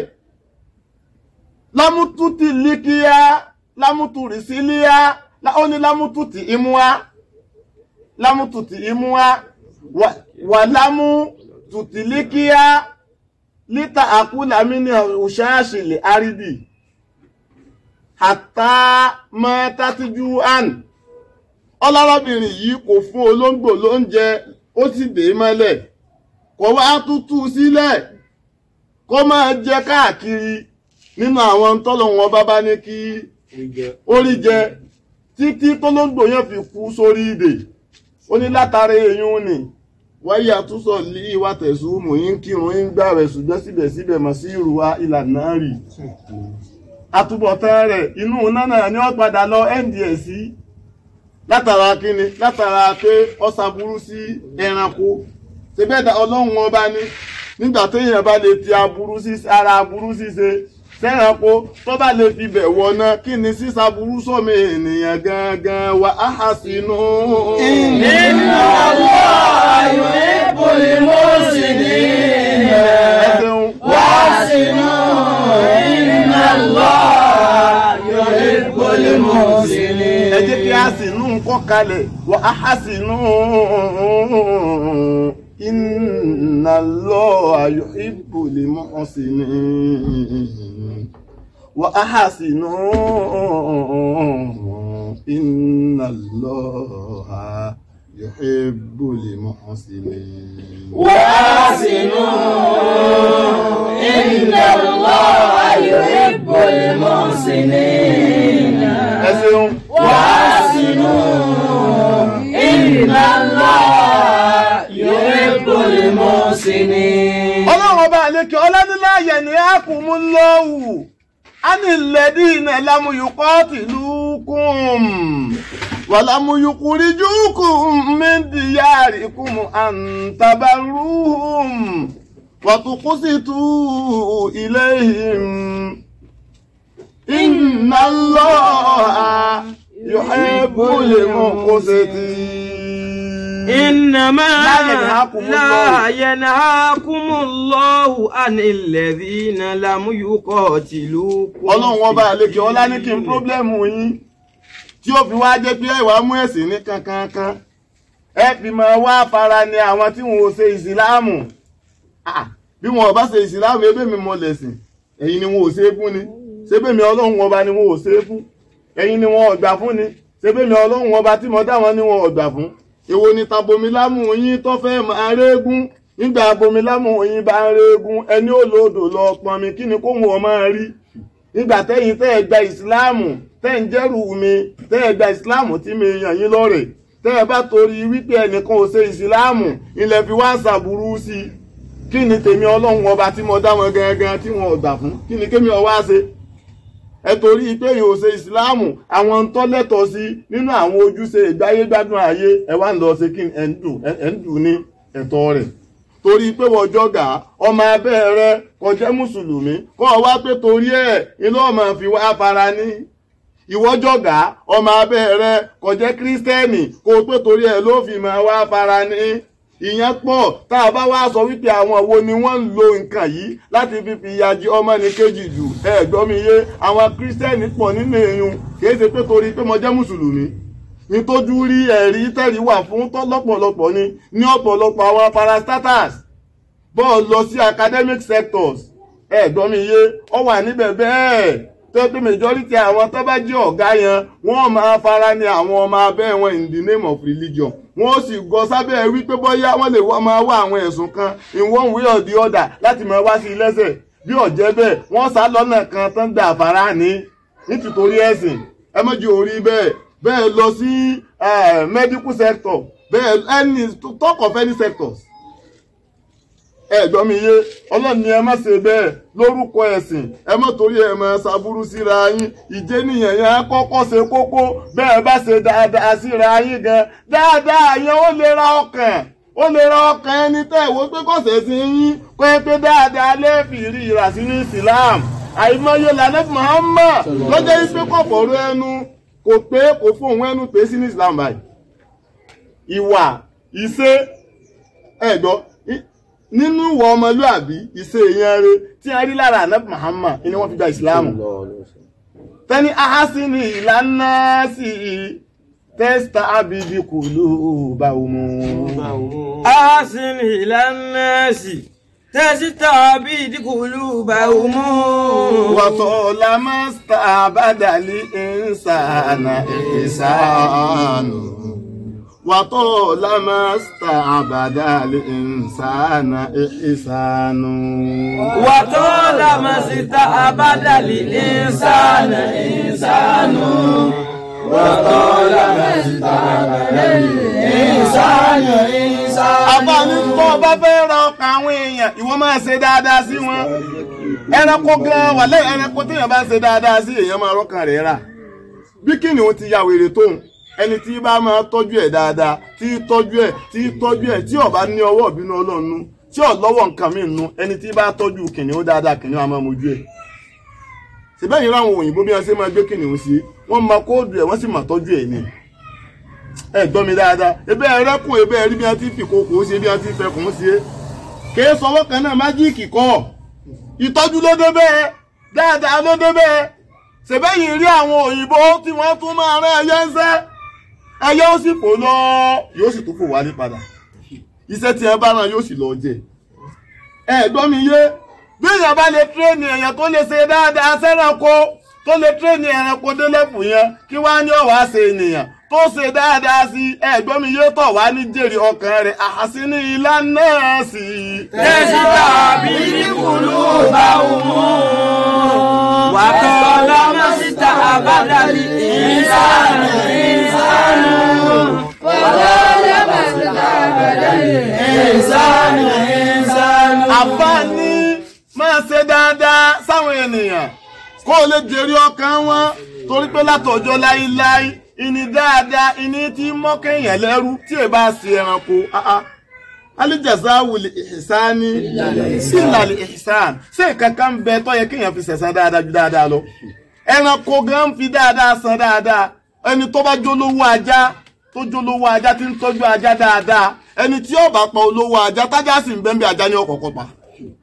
lámútútì líkíá lámútúrì sílíá ó ní lámútútì imúá lámútútì imúá wà lámútútì líkíá lítà àkúlàmí ní òṣàṣìlè àrídì àtà mọ́tàtíjú àn ọlọ́rọ́bìnrin yìí kò fún olóńgbò lóúnjẹ ó sì dè é mọ́lẹ̀ kó wá tútù sílẹ̀ kó máa jẹ káàkiri nínú àwọn tọ́lọ́wọ́n bá bá ní kí orí jẹ títí tólóńgbò yẹn fi kú sórí ìdè ó ní látàrí èyún ni wáyé àtúnṣọ lé ìwà tẹ̀sùn mò ń kírun ń gbà rẹ̀ ṣùgbọ́n síbẹ̀síbẹ̀ mọ̀ sí ìrùwà ìlànà rì àtúbọ̀tán rẹ̀ inú nánà ni ó padà lọ nds látara kíni látara pé ọ̀sà burú sí ẹranko ṣebẹ́dà ọlọ́run ọba ní nígbà téèyàn bá lè ti aburú sí ara aburú ṣíṣe sẹ́ranko tó bá lè fi bẹ̀ wọ̀nà kí ni sísá burú sọ́mi ènìyàn gangan wà á hà sínú. Inna Allah yuhibbul muslimin. ẹ ṣeun. Wàásìnú iná lọ yuhibbul muslimin. ẹ jẹ́ kí a sì nú nǹkan kalẹ̀ wà á hà sínú. Inna Allaha yuhibbul muhsinin. Wa ahsinu. Inna Allaha yuhibbul muhsinin. وآسنوا إن الله يحب المحسنين Ẹ ṣeun. وآسنوا yanhakumullahu anil ladina lam yuqatilukum wa lam yukhrijukum min diyarikum an tabarruhum wa tuqsitu ilayhim inna allaha yuhibbul muqsitin إنما لا ينهاكم لا ينهاكم الله عن الذين لم يقاتلوكم ọlọ́run ọba àlejò ọlá ní kí n pírọ́blẹ́mù yín tí ó fi wá jẹ́ pé ẹ̀wà mú ẹ̀sìn ní kankankan ẹ fi máa wá fara ní àwọn tí wọn ò ṣe ìsìláàmù Ah, bí wọn ò bá ṣe ìsìláàmù ebé mi mọ lẹ̀sìn ẹ̀yin ni wọn ò ṣe é fún ni ṣébè mi ọlọ́run ọba ni wọn ò ṣe é fún ẹ̀yin ni wọn ò gbà fún ni ṣébè mi ọlọ́run ọba tí mo dá wọn ni wọn ò gbà fún èwo ni tabomilámù yín tó fẹ́ máa régún nígbà abomilámù yín bá ń régún ẹni ó lòdò lọ pọnmi kí ni kóhun ọ máa rí nígbà tẹ́yìn tẹ́ ẹ gba ìsìláàmù tẹ́ ń jẹ́rù mi tẹ́ ẹ gba ìsìláàmù tí mi yàn yín lọ́rẹ̀ tẹ́ ẹ bá torí wípé ẹnìkan ò ṣe ìsìláàmù ilẹ̀ fi wá ṣàbùrú sí i kí ni tèmi ọlọ́run ọba tí mo dá wọn gangan tí wọn ò gbà fún kí ni kémi ọ wá ṣe ẹ torí pé yóò ṣe ìsìláàmù àwọn ń tọ́ lẹ́tọ̀ọ́ sí nínú àwọn ojúṣe ìgbáyégbádùn ayé ẹ wá ń lọ ṣe kí ẹ ń dù ẹ ń dù ní ẹ̀tọ́ rẹ̀ torí pé wọ́n jọ́gà ọmọ abẹ́ rẹ kò jẹ́ mùsùlùmí kọ́ ọ wá pé torí ẹ̀ inú ọmọ fi wá fara ní ìwọ́jọ́gà ọmọ abẹ́ rẹ kò jẹ́ kírísítẹ́nì kó o pé torí ẹ̀ ló fi máa wá fara ní ìyẹn pọ̀ tá a bá wá sọ wípé àwọn wo ni wọ́n ń lo nǹkan yìí láti fi fi ìyà jẹ ọmọnìkejì jù ẹ gbọ́ mi yé àwọn kírísítẹ́nì pọ̀ nínú èèyàn kìí ṣe pé torí pé mo jẹ́ mùsùlùmí nítójú rí ẹ̀rí tẹ̀rí wà fún tọ́ lọ́pọ̀lọpọ̀ ni ní ọ̀pọ̀lọpọ̀ àwọn parastatals bọ́ọ̀ lọ sí academic sectors ẹ gbọ́ mi yé ọ wà níbẹ̀ bẹ́ẹ̀ tó pé majority àwọn tó bá jẹ́ ọ̀gá yẹn wọ́n máa fara ní àwọn ọmọ abẹ́ wọn in the name of religion wọ́n sì gọ sábẹ́ wípé bóyá wọ́n lè máa wá àwọn ẹ̀sùn kan in one way or the other láti máa wá sí i lẹ́sẹ̀ bí ọ̀jẹ́ bẹ́ẹ̀ wọ́n sá lọ́nà kan tán gbà fara ní nítorí ẹ̀sìn ẹ mọ́jú orí bẹ́ẹ̀ bẹ́ẹ̀ lọ sí medical sector bẹ́ẹ̀ any talk of any sectors ẹ gbọ́ mi yé ọlọ́run ni ẹ má ṣe bẹ́ẹ̀ lórúkọ ẹ̀sìn ẹ má torí ẹ má ṣàbúrú síra yín ìjẹ́ nìyẹn yẹn á kọ́kọ́ ṣe kókó bẹ́ẹ̀ bá ṣe dáadáa síra yín gan dáadáa yẹn ó lè ra ọkàn ó lè ra ọkàn ẹni tẹ́ ìwé pé kọ̀sẹ̀ sí yín pé pé dáadáa lẹ́ẹ̀fì rí ìrà sí ní Islam àìmọye lànà Muhammad lọ́jọ́ yìí pé kọ̀fọ̀rọ̀ ẹnu kò pé kò fún òun ẹnu pé sí ní Islam báyìí ìwà ìṣe ẹ̀gbọ́ nínú ìwà ọmọlúàbí ìṣe èèyàn rẹ̀ tí a rí lára ànábì Muhammad ni wọ́n fi gba ìsìláàmù tẹ́ni ahásínì ìlànà sí tẹ́sítà àbídí kùlù báwùmù. أحسن إلى الناس تستعبد قلوبهم wàtọ́lá mọ́sítà àbádàlí ìsànà ìsànù. wàtọ́lá mọ́sítà àbádàlí ìsànà ìsànù. وطالما استعبد الإنسان إنسان àbáni tó o bá fẹ́ ra ọkàn àwọn èèyàn ìwọ máa ṣe dáadáa sí wọn ẹranko gan wà lẹ́yìn ẹranko téèyàn bá ṣe dáadáa sí èèyàn máa rọ́kàn rẹ̀ rà bí kìnìún ti ya wèrè tóun ẹni tí bá máa tọ́jú ẹ̀ dáadáa tí tọ́jú ẹ̀ tí tọ́jú ẹ̀ tí ó bá ní ọwọ́ ìbínú ọlọ́run nú tí ò lọ́wọ́ nǹkan mí nú ẹni tí bá tọ́jú kìnìún dáadáa kìnìún á máa mojú ẹ̀ síbẹ̀yìn ráwọn òyìnbó bí wọ́n ṣe máa gbé kìnìún sí wọ́n máa kóòdù ẹ̀ wọ́n sì máa tọ́jú ẹ̀ ni ẹ gbọ́ mi dáadáa ebe ẹrẹ́kùn ebe ẹrí bí wọ́n ti fi kókó ṣe bí wọ́n ti fẹkùn ṣe kìí sọwọ́ kan náà májíìkì kọ́ ìtọ́jú ló dé bẹ́ẹ̀ dáadáa ló dé bẹ́ẹ̀ ṣèbẹ́yìn rí àwọn òyìnbó tí wọ́n tún máa rán ẹyẹ ń sẹ́ ẹyẹ ó sì fò lọ yóò sì tún fò wálé padà iṣẹ́ tí ẹ bá rán yóò sì lọ jẹ ẹ gbọ́ mi yé bí èèyàn bá lè tírẹ́nì èèyàn tó lè ṣe dáadáa sẹ́ranko tó lè tírẹ́nì ẹranko délẹ́fù yẹn kí wá ní ọ̀wá ṣe ènìyàn tó ṣe dáadáa sí ẹ̀gbọ́n mi yóò tọ̀ wá ní jèrè ọkàn rẹ̀ àhásí ní ilá náà sí i. تستعبد قلوبهم وطالما استعبد الإنسان إنسان وطالما استعبد الإنسان إنسان àfáàní máa ṣe dáadáa kó o lè jèrè ọkàn wọn torí pé látọjọ́ láíláí ìní dáadáa ìní tí mọ́kẹ́yìn lẹ́rú tí ẹ bá ṣe ẹranko ah, ah. alijaza wuli ìsáni sílàlì ìsán ṣé nǹkan kan ń bẹ tó yẹ kéèyàn fi ṣẹ̀san dáadáa ju dáadáa lọ ẹranko gan ń fi dáadáa san dáadáa ẹni tó bá jólówó ajá tó jólówó ajá tí ń tọ́jú ajá dáadáa ẹni tí ó bá pa olówó ajá tájá sì ń bẹ́ẹ̀ bí ajá ní ọ̀kọ̀ọ̀kan pa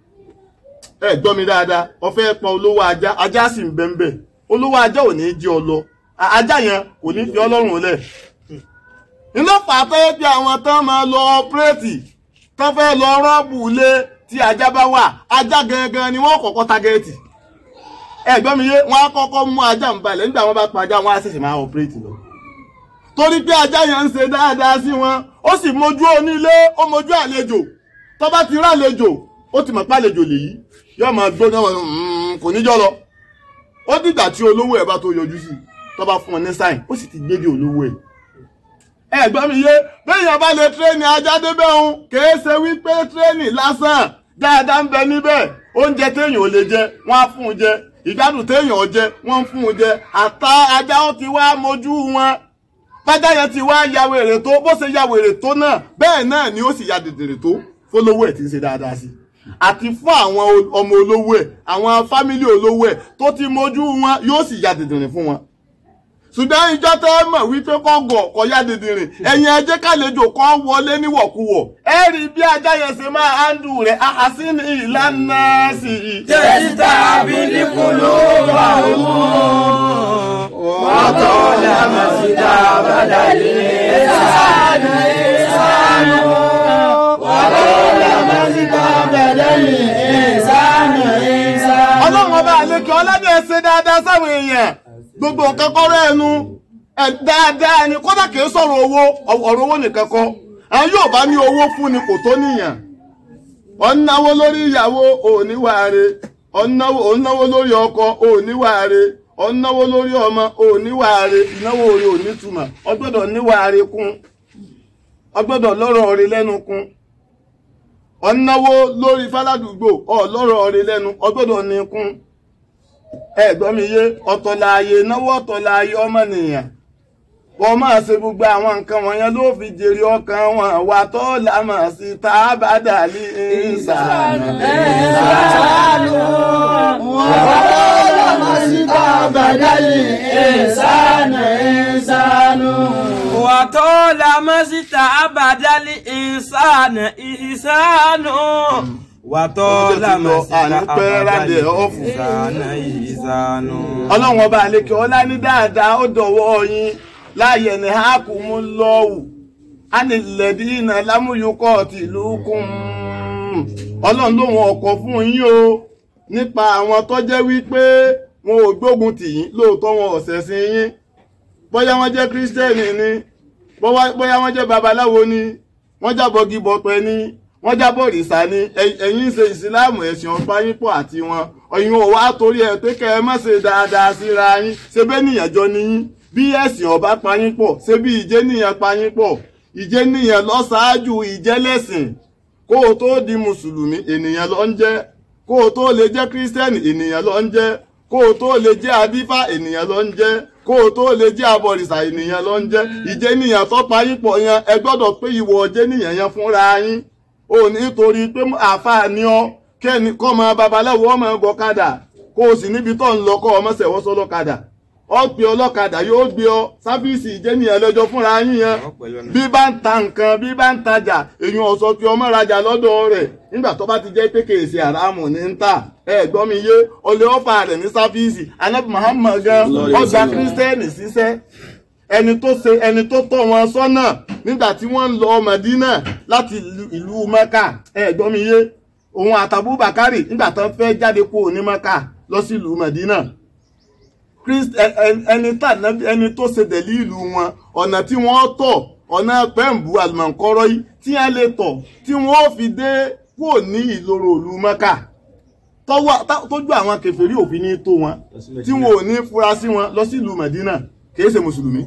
ẹ gbọ́ mi dáadáa ó fẹ́ pa olówó ajá ajá sì ń bẹ́ẹ̀ olówó ajá ò ní í jí ọ lọ A- ajá yẹn kò ní fi ọlọ́run lẹ̀ iná pàtẹ́ bí àwọn tán máa lọ ọpẹ́rẹ́tì tán fẹ́ lọ rọ́ọ̀bù lé tí ajá bá wà ajá gangan ni wọ́n kọ́kọ́ tágẹ́ẹ̀tì ẹ gbọ́ mi yé wọ́n á kọ́kọ́ mú ajá ń balẹ̀ nígbà wọ́n bá pa ajá wọn á ṣẹ̀ṣẹ̀ máa ọpẹ́rẹ́tì lọ torí pé ajá yẹn ń ṣe dáadáa sí wọn ó sì mójú onílé ó mójú àlejò tó bá ti rá àlejò ó ti mọ̀ pé àlejò lèyí yóò máa gbóná wọn "Mm, kò níjọ́ lọ ó dìgbà tí olówó ẹ̀ bá tó yọjú sí i tó bá fún ọ ní sáìn ó sì ti gbé dé olówó ẹ̀ ẹ gbọ́ mi yé béèyàn bá lè tírẹ́nì ajá débẹ̀ òun kìí ṣe wípé tírẹ́nì lásán dáadáa ń bẹ níbẹ̀ oúnjẹ téèyàn ò lè jẹ wọ́n á fún un jẹ ìgbádùn téèyàn ò jẹ wọ́n ń fún un jẹ àtà ajá ó ti wá mojú wọn bájá yẹn ti wá ya wèrè tó bó ṣe ya wèrè tó náà bẹ́ẹ̀ náà ni ó sì ya dèdèrè tó fólówó ẹ̀ tí ń ṣe dáadáa sí àti fún àwọn o- ọmọ olówó ẹ̀ àwọn fámílì olówó ẹ̀ tó ti mojú wọn yóò sì ya dèdèrè fún wọn ṣùgbọ́n ìjọ tẹ́ ẹ mọ̀ wípé kọ́ gọ̀ kọ́ yá dìndìnrín ẹ̀yin ẹ jẹ́ kàlejò kan wọlé níwọ̀kuwọ̀ ẹ rí bí ajá yẹn ṣe máa hándù rẹ̀ àhásínì ìlànà sí i. Tẹ̀sítà bílíkùlù wà mú. Wọ́n tọ́ lámà sí dábàdà lé sánú sánú. Wọ́n tọ́ lámà sí dábàdà lé sánú sánú. ọlọ́run ọba àlekè ọlọ́dẹ ẹ ṣe dáadáa sáwọn èèyàn gbogbo nǹkan kọ́rọ́ ẹnu ẹ dáadáa ni kódà kìí sọ̀rọ̀ owó ọ̀rọ̀ owó nìkan kọ́ àwọn yóò bá ní owó fún ni kò tó níyàn ọ̀nàwó lórí ìyàwó òníwàre ọ̀nàwó ọ̀nàwó lórí ọkọ òníwàre ọ̀nàwó lórí ọmọ òníwàre ìnáwó orí onítùmọ̀ ọgbọ́dọ̀ níwàre kún ọgbọ́dọ̀ lọ́rọ̀ orí lẹ́nu kún ọ̀nàwó lórí fáládùúgbò ọ̀lọ́rọ̀ orí lẹ́nu ọgbọ́dọ̀ ní kún ẹ̀gbọ́n mi yé ọ̀tọ̀láàyè náwó ọ̀tọ̀láàyè ọmọnìyàn wọ́n máa ṣe gbogbo àwọn nǹkan wọ̀nyẹn ló fi jèrè ọkàn wọn wà tó lámà sí tá a bá dàlí ìsànù. Ìsánú. Wọ́n tọ́ lámà sí dábàdà lé sánú sánú. Wọ́n tọ́ lámà sí dábàdà lé sánú sánú. Wọ́n tọ́ lámà sí dábàdà lé sánú sánú. ọlọ́run ọba àlekè ọlá ní dáadáa ó dọ̀wọ́ yín láàyè ní hákùmú lọ́wù ánilẹ̀dí iná lámúyúkọ́ tìlú kún ọlọ́run lóhun ọkọ̀ fún yín o nípa àwọn tó jẹ́ wípé wọn ò gbógun tì yín lóòótọ́ wọn ò ṣẹ̀sìn yín bóyá wọ́n jẹ́ kírísítẹ́nì ni bóyá bóyá wọ́n jẹ́ babaláwo ni wọ́n jábọ̀ gíbọ̀pẹ̀ ni wọ́n jábọ̀ òrìṣà ni ẹ- ẹ̀yin ń ṣe ìsìláàmù ẹ̀sìn ọ̀pá yín pọ̀ àti wọn ọ̀yin ò wá torí ẹ̀ pé kẹ́ ẹ má ṣe dáadáa síra yín ṣe bẹ́ẹ̀ nìyẹn jọ ni yín bí ẹ̀sìn ọ̀bá pa yín pọ̀ ṣe bí ìjẹ́ nìyẹn pa yín pọ̀ ìjẹ́ nìyẹn lọ ṣáájú ìjẹ́lẹ̀sìn kó o tó di mùsùlùmí ènìyàn ló ń jẹ́ kó o tó lè jẹ́ kírísítẹ́nì ènìyàn ló ń jẹ́ kó o tó lè jẹ́ adífá ènìyàn ló ń jẹ́ kó o tó lè jẹ́ abọ̀rìṣà ènìyàn ló ń jẹ́ ìjẹ́ nìyẹn tó pa yín pọ̀ yẹn ẹ gbọ́dọ̀ pé ìwọ ọjẹ́ nìyẹn yẹn fúnra yín o nítorí pé àáfàá ni ọ kẹ́ni kọ́ ọmọ babaláwo ọmọ gọ̀kadà kó o sì níbi tó ń lọ kọ́ ọmọ sẹ̀wọ́ sọ́lọ́kadà ọ pe ọlọ́kadà yóò gbé ọ sáfíìsì ìjẹ́nìyàn lọ́jọ́ fúnra yín yẹn bí bá ń ta nǹkan bí bá ń tajà èyàn ọ̀sọ́ fi ọmọ rajà lọ́dọ̀ rẹ̀ nígbà tó bá ti jẹ́ pé kèsì àràmù ní ń tà ẹ gbọ́ mi yé ọlẹ́ ọ̀fà rẹ̀ ní sáfíìsì anabi muhammad gan ọgbà kírísítẹ́nì ṣiṣẹ́ ẹni tó ṣe ẹni tó tọ́ wọn sọ́nà nígbà tí wọ́n ń lọ mọ̀dínà láti ìlú- ìlú mẹ́kà ẹ gbọ́ mi yé òun àtàbù bàkárì nígbà tó fẹ́ jáde kúrò ní mẹ́kà lọ sí ìlú mọ̀dínà Christ ẹ- ẹ- ẹni tá nábì- ẹni tó ṣe dẹ̀lí ìlú wọn ọ̀nà tí wọ́n tọ̀ ọ̀nà pẹ́ǹbù àlùmọ̀ǹkọ́rọ́ yìí tí wọ́n lè tọ̀ tí wọ́n fi dé kúrò ní ìloro ìlú mẹ́kà tọ́wọ́- tá- tójú àwọn kèfèrí òfin ní tó wọn tí wọn ò ní fura sí wọn lọ sí ìlú mẹ̀dínà kìí ṣe mùsùlùmí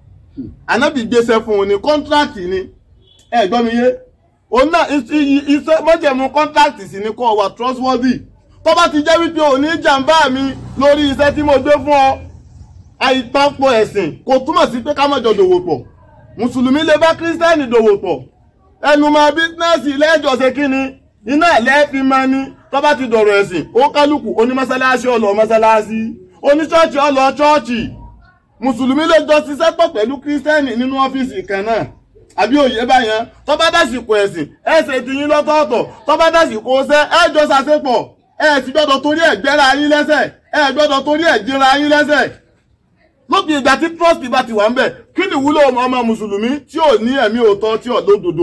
anábì gbéṣẹ́ fún un ní kọ́ńtrákì ni ẹ gbọ́ mi yé òun náà is- i- iṣẹ́ mọ́jẹ̀mú kọ́ńtrákì sì ni kó o wà trustworthy tó tó bá ti jẹ́ wípé ò ní jàǹbá mi lórí iṣẹ́ tí mo gbé fún ọ àìpapọ̀ ẹ̀sìn kò túmọ̀ sí pé ká má jọ dòwò pọ̀ mùsùlùmí lè bá kírísítẹ́nì dòwò pọ̀ ẹnu mọ bísínẹ́sì lẹ́jọ́ ṣe kí ni iná ẹ̀lẹ́ẹ̀fin máa ní tó bá ti dọ̀rọ̀ ẹ̀sìn ó kálukú onímọ́sálásí ọlọ́ mọ́sálásí oníṣọ́ọ̀ṣì ọlọ́ ṣọ́ọ̀ṣì mùsùlùmí lè jọ ṣiṣẹ́ pọ̀ pẹ̀lú kírísítẹ́nì nínú ọ́fíìsì kan náà àbí òye báyẹn tó bá dásìkò ẹ̀sìn ẹ̀ ṣe ti yín lọ́tọ̀ọ̀tọ̀ tó bá dásìkò ṣẹ́ ẹ̀ jọ ṣàṣepọ̀ ẹ̀ sì gbọ́dọ̀ torí ẹ̀ gbẹ́ra yín lẹ́sẹ̀ ẹ̀ gbọ́dọ̀ torí ẹ̀ jẹra yín lẹ́sẹ̀ lópin ìgbà tí trust bá ti wà ń bẹ̀ kí ni ìwúlò ọmọ mùsùlùmí tí ò ní ẹ̀mí òótọ́ tí ò lódodo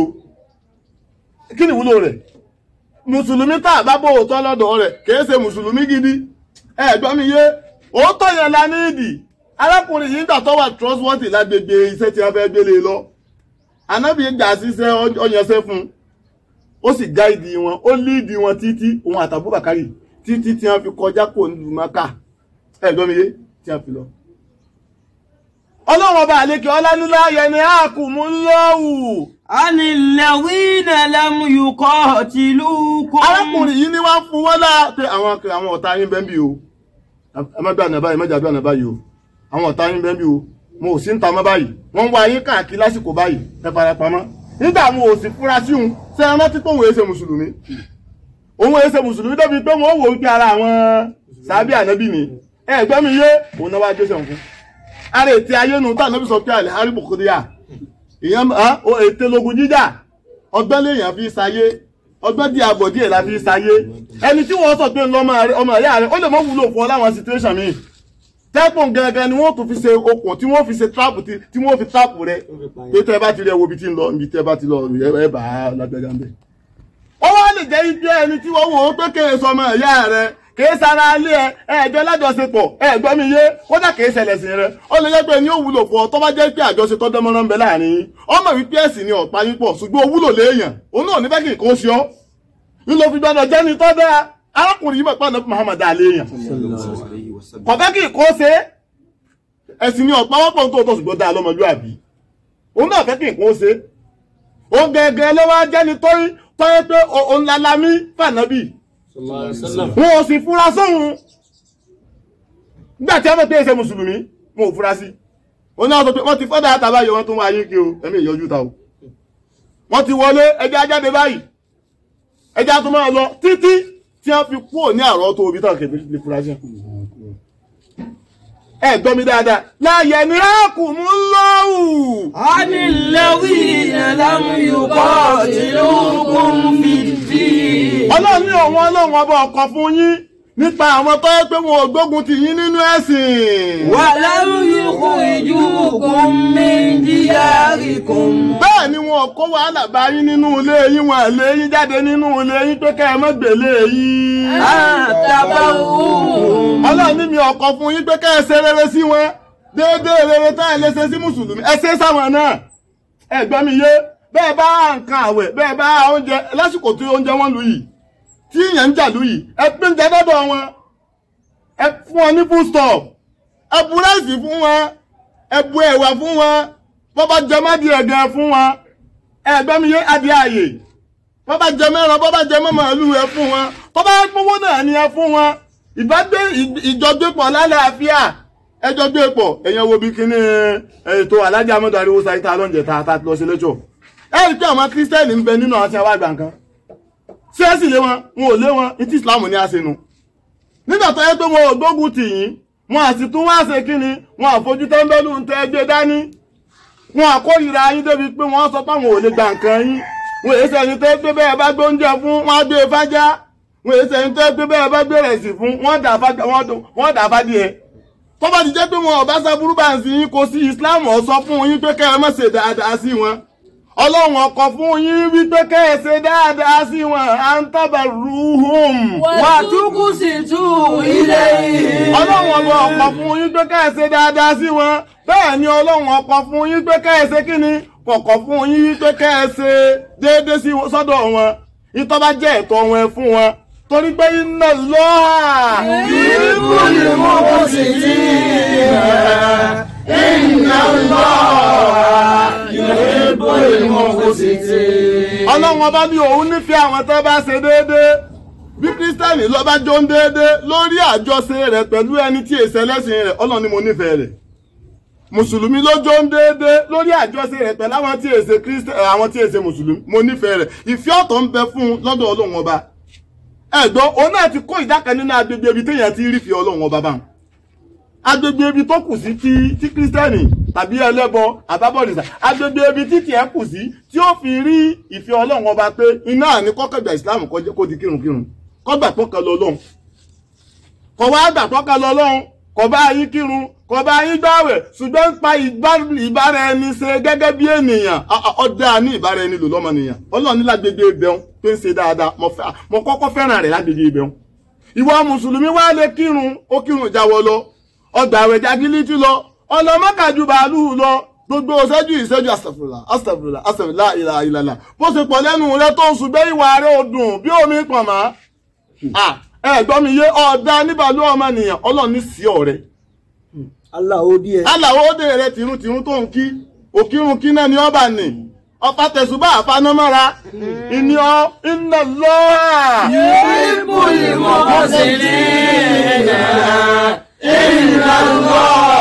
kí ni ìwúlò rẹ̀ mùsùlùmí tá a bá bó òótọ́ lọ́dọ̀ rẹ̀ kìí ṣe mùsùlùmí gidi ẹ gbọ́ mi yé òótọ́ yẹn la ní ìdì arákùnrin yìí gbà tó wà trustworthy lágbègbè iṣẹ́ tí wọ́n fẹ́ gbélé lọ anábì gbà síṣẹ́ ọyànṣẹ́ fún un ó sì gáìdì wọn ó líìdì wọn títí òun àtàbú bàkárì títí tí wọ́n fi kọjá kò nílùú maka ẹ gbọ́ mi yé tí wọ́n fi lọ. ọlọ́run ọba àlekè ọlánúlá yẹn ni a kù mú lọ́wù عن الذين لم يقاتلوكم arákùnrin yìí ni wọ́n fún wọn láà pé àwọn àwọn ọ̀tá yín bẹ́ẹ̀ bí o ẹ má gbà nàbáyìí má jàdúrà nàbáyìí o àwọn ọ̀tá yín bẹ́ẹ̀ bí o mo ò sí ń ta mọ́ báyìí wọ́n ń wá yín káàkiri lásìkò báyìí ẹ fara pamọ́ nígbà mo ò sì fura sí òun ṣe é rántí pé òun èsè mùsùlùmí òun èsè mùsùlùmí débi pé wọ́n wò ó pé ara àwọn sábì ànábì ni ẹ gbọ́ mi yé òun náà wá gbé sẹ̀wọ̀n fún ara ètè ayé nu tá ànábì sọ pé àlẹ́ haribu kúrẹ́yà ìyẹn ètè lógun jíjà ọgbẹ́ lèèyàn fi ṣayé ọgbẹ́ di àbọ̀ díẹ̀ la fi ṣayé ẹni tí wọ́n sọ pé ń lọ ọmọ ẹ̀yà rẹ̀ ó lè mọ́ wúlò fún ọ láwọn situation mi tẹ́pọ̀n gangan ni wọ́n tún fi ṣe okùn tí wọ́n fi ṣe trap tí wọ́n fi trap rẹ̀ pé tẹ́ bá ti rí ẹwọ́ ibi tí ń lọ ibi tẹ́ bá ti lọ ẹ bá lágbẹ́gà ń bẹ̀. ó wá lè jẹ́ ibi ẹni tí wọ́n wò ó pé kéè sọmọ ẹ̀yà rẹ̀ kìí sara alé ẹ ẹjọ lájọṣepọ̀ ẹgbẹ́ mi yé kódà kìí ṣẹlẹ̀ sí rẹ ó lè jẹ́ pé ní ó wúlò fún ọ tó bá jẹ́ pé àjọṣe tó dánmọ́rán ń bẹ láàrin yín ọmọ wípé ẹ̀sìn ni ọ̀pá yín pọ̀ ṣùgbọ́n ó wúlò léèyàn òun náà ní fẹ́ kí nǹkan ṣe ọ́ nílò fi gbọ́dọ̀ jẹ́ni tó dáa arákùnrin yìí mọ̀ pé ànábì Muhammad dá léèyàn kò fẹ́ kí nǹkan ṣe ẹ̀sìn ni ọ̀pá wọ́pọ̀ tó tó ṣùgbọ́n dá lọ́mọlúàbí òun náà fẹ́ kí nǹkan ṣe òun gẹ́gẹ́ ló wá jẹ́ni tó yẹ pé òun lalamí fànábì wọn ò sì fura sóhun nígbà tí wọ́n pè é ṣe mùsùlùmí wọn ò fura sí wọn náà sọ pé wọ́n ti fọ́dà àtàbá yọ wọ́n tún wá yín kí o ẹ̀mí ìyọjú ta o wọ́n ti wọlé ẹjẹ́ ajáde báyìí ẹjẹ́ tó máa lọ títí tí wọ́n fi kúrò ní àrọ́ tó omi tán kẹfẹ́ lè fura sí ẹ gbọ́ mi dáadáa láàyè ní àkùnmú lọ́wù. عن الذين لم يقاتلوكم في الدين ọlọ́run ní òun ọlọ́run ọba ọkọ̀ fún yín nípa àwọn tó yẹ pé wọn ò gbógun tì yín nínú ẹ̀sìn. ولم يخرجوكم من دياركم bẹ́ẹ̀ ni wọn kó wàhálà bá yín nínú ilé yín wọn lé yín jáde nínú ilé yín pé kẹ́ ẹ má gbélé yín. أن تبروهم ọlọ́run ní mi ọkọ̀ fún yín pé kẹ́ ẹ ṣe rere sí wọn déédéé rere tá ẹ lè ṣe sí mùsùlùmí ẹ ṣe sáwọn náà ẹ gbọ́ mi yé bẹ́ẹ̀ bá nǹkan àwẹ̀ bẹ́ẹ̀ bá oúnjẹ lásìkò tí oúnjẹ wọn lù yìí tí ìyẹn ń jà lù yìí ẹ pín jẹ dọ́dọ̀ wọn ẹ fún wọn ní food stop ẹ bu ráìsì fún wọn ẹ bu ẹ̀wà fún wọn bọ́ bá jẹ mọ́dí ẹ̀gẹ́ fún wọn ẹ gbọ́ mi yé adìẹ àyè bọ́ bá jẹ mẹ́ran bọ́ bá jẹ mọ́ màálù ẹ fún wọn bọ́ bá pínwó náà ni ẹ fún wọn ìbágbé ìjọgbépọ̀ lálàáfíà ẹjọ́ gbé pọ̀ èèyàn wo bí kíní ètò alájà amọ́dọ̀ ariwo sáyítà lọ́njẹ̀ tá a lọ sí lẹ́jọ́ ẹ rí pé àwọn kírísítẹ́nì ń bẹ nínú àwọn tí wọ́n wá gbà nǹkan ṣé ẹ sì lé wọn wọn ò lé wọn ní tí ìsìláàmù ní àṣẹ nu nígbà tó yẹ pé wọn ò gbógun tì yín wọn à sì tún wá ṣe kíni wọn àfojú tẹ́ńbẹ́lú ń tẹ́ gbé dání wọn àkórìíra yín débi pé wọ́n sọ pé àwọn ò lè gbà nǹkan yín wọn èyí sẹ́yìn tó gbé bẹ́ẹ̀ bá gbóúnjẹ fún wọn á gbé fájá wọn èyí sẹ́yìn tó gbé bẹ́ẹ̀ bá gbé rẹ̀ sí fún wọn dà fádìẹ tó bá ti jẹ́ pé wọn ọ̀bá sábúrú bá ń sin yín kò sí Islam ó sọ fún yín pé kẹ́ ẹ má ṣe dáadáa sí wọn ọlọ́run ọkọ̀ fún yín wípé kẹ́ ẹ ṣe dáadáa sí wọn à ń tábà rúhùn. وتقسطوا إليهم ọlọ́run ọba ọkọ̀ fún yín pé kẹ́ ẹ ṣe dáadáa sí wọn bẹ́ẹ̀ ni ọlọ́run ọkọ̀ fún yín pé kẹ́ ẹ ṣe kí ni kọ̀kọ̀ fún yín pé kẹ́ ẹ ṣe déédéé sí sọ́dọ̀ wọn ìtọ́ bá jẹ́ ẹ̀tọ́ wọn ẹ fún wọn torí pé iná lọ́hà. يحب المقسطين Inna Allah yuhibbul muqsitin. ọlọ́run ọba ní òun nífẹ̀ẹ́ àwọn tó bá ṣe déédéé bí kírísítẹ́nì ló bá jó ń déédéé lórí àjọṣe rẹ̀ pẹ̀lú ẹni tí èsì ẹlẹ́sìn rẹ̀ ọlọ́run ni mo nífẹ̀ẹ́ rẹ̀ mùsùlùmí ló jó ń déédéé lórí àjọṣe rẹ̀ pẹ̀lú àwọn tí èsè kírísítẹ́nì àwọn tí èsè mùsùlùmí mo nífẹ̀ẹ́ rẹ̀ ìfẹ́ ọ̀tọ̀ ń bẹ fún un lọ́dọ̀ ọlọ́run ọba ẹ̀gbọ́n òun náà ti kó ìdá kan nínú agbègbè ibi téèyàn ti rí fi ọlọ́run ọba bá wọn agbègbè ibi tó kù sí tí tí kírísítẹ́nì tàbí ẹlẹ́bọ àbábọ̀dìsà agbègbè ibi tí tiẹ̀ kù sí tí ó fi rí ìfẹ́ ọlọ́run ọba pé iná àní kọ́kẹ́gbà ìsìláàmù kó jẹ́- kó di kírunkírun kọ́gbà tó kan lọ lọ́hùn kọ̀ wá gbà tó kan lọ lọ́hùn kọ̀ bá yín kírun kọ̀ bá yín gbàwẹ̀ ṣùgbọ́n ń pa ìbá- ìbára ẹni ṣe gẹ́gẹ́ bí ènìyàn Ọ- ọ- ọ̀dà ní ìbára ẹni lò lọ́mọnìyàn ọlọ́run ní lágbègbè ibẹ̀hún pé ń ṣe dáadáa mo fẹ́- mo kọ́kọ́ fẹ́ràn rẹ̀ lágbègbè ibẹ̀hún ìwọ mùsùlùmí wá lè kírun ó kírun jáwọ́ lọ ọgbà àwẹ̀ jagilítì lọ ọlọmọkàjú bàálù lọ gbogbo ìṣẹ́jú ìṣẹ́jú astagfirullah astagfirullah astagfirullah ìlà ìlàlà bó ṣe pọ̀ lẹ́nu rẹ tó ń ṣùgbẹ́ ìwà rẹ ò dùn bí omi pọ̀ mọ́ ẹ gbọ́ mi yé ọ̀dà níbàlú ọmọnìyàn ọlọ́run ní sí ọ̀rẹ́ Allah ó díẹ̀. aláwọ̀ òde rẹ tìrúntìrún tó ń kí òkírun kí náà ni ọba nì ọ̀pá tẹ̀sùbá àfanamọ́ra ìní ọ iná lọ́wọ́. Ìbùlì mọ̀ sí ní ìlà ìlà lọ́.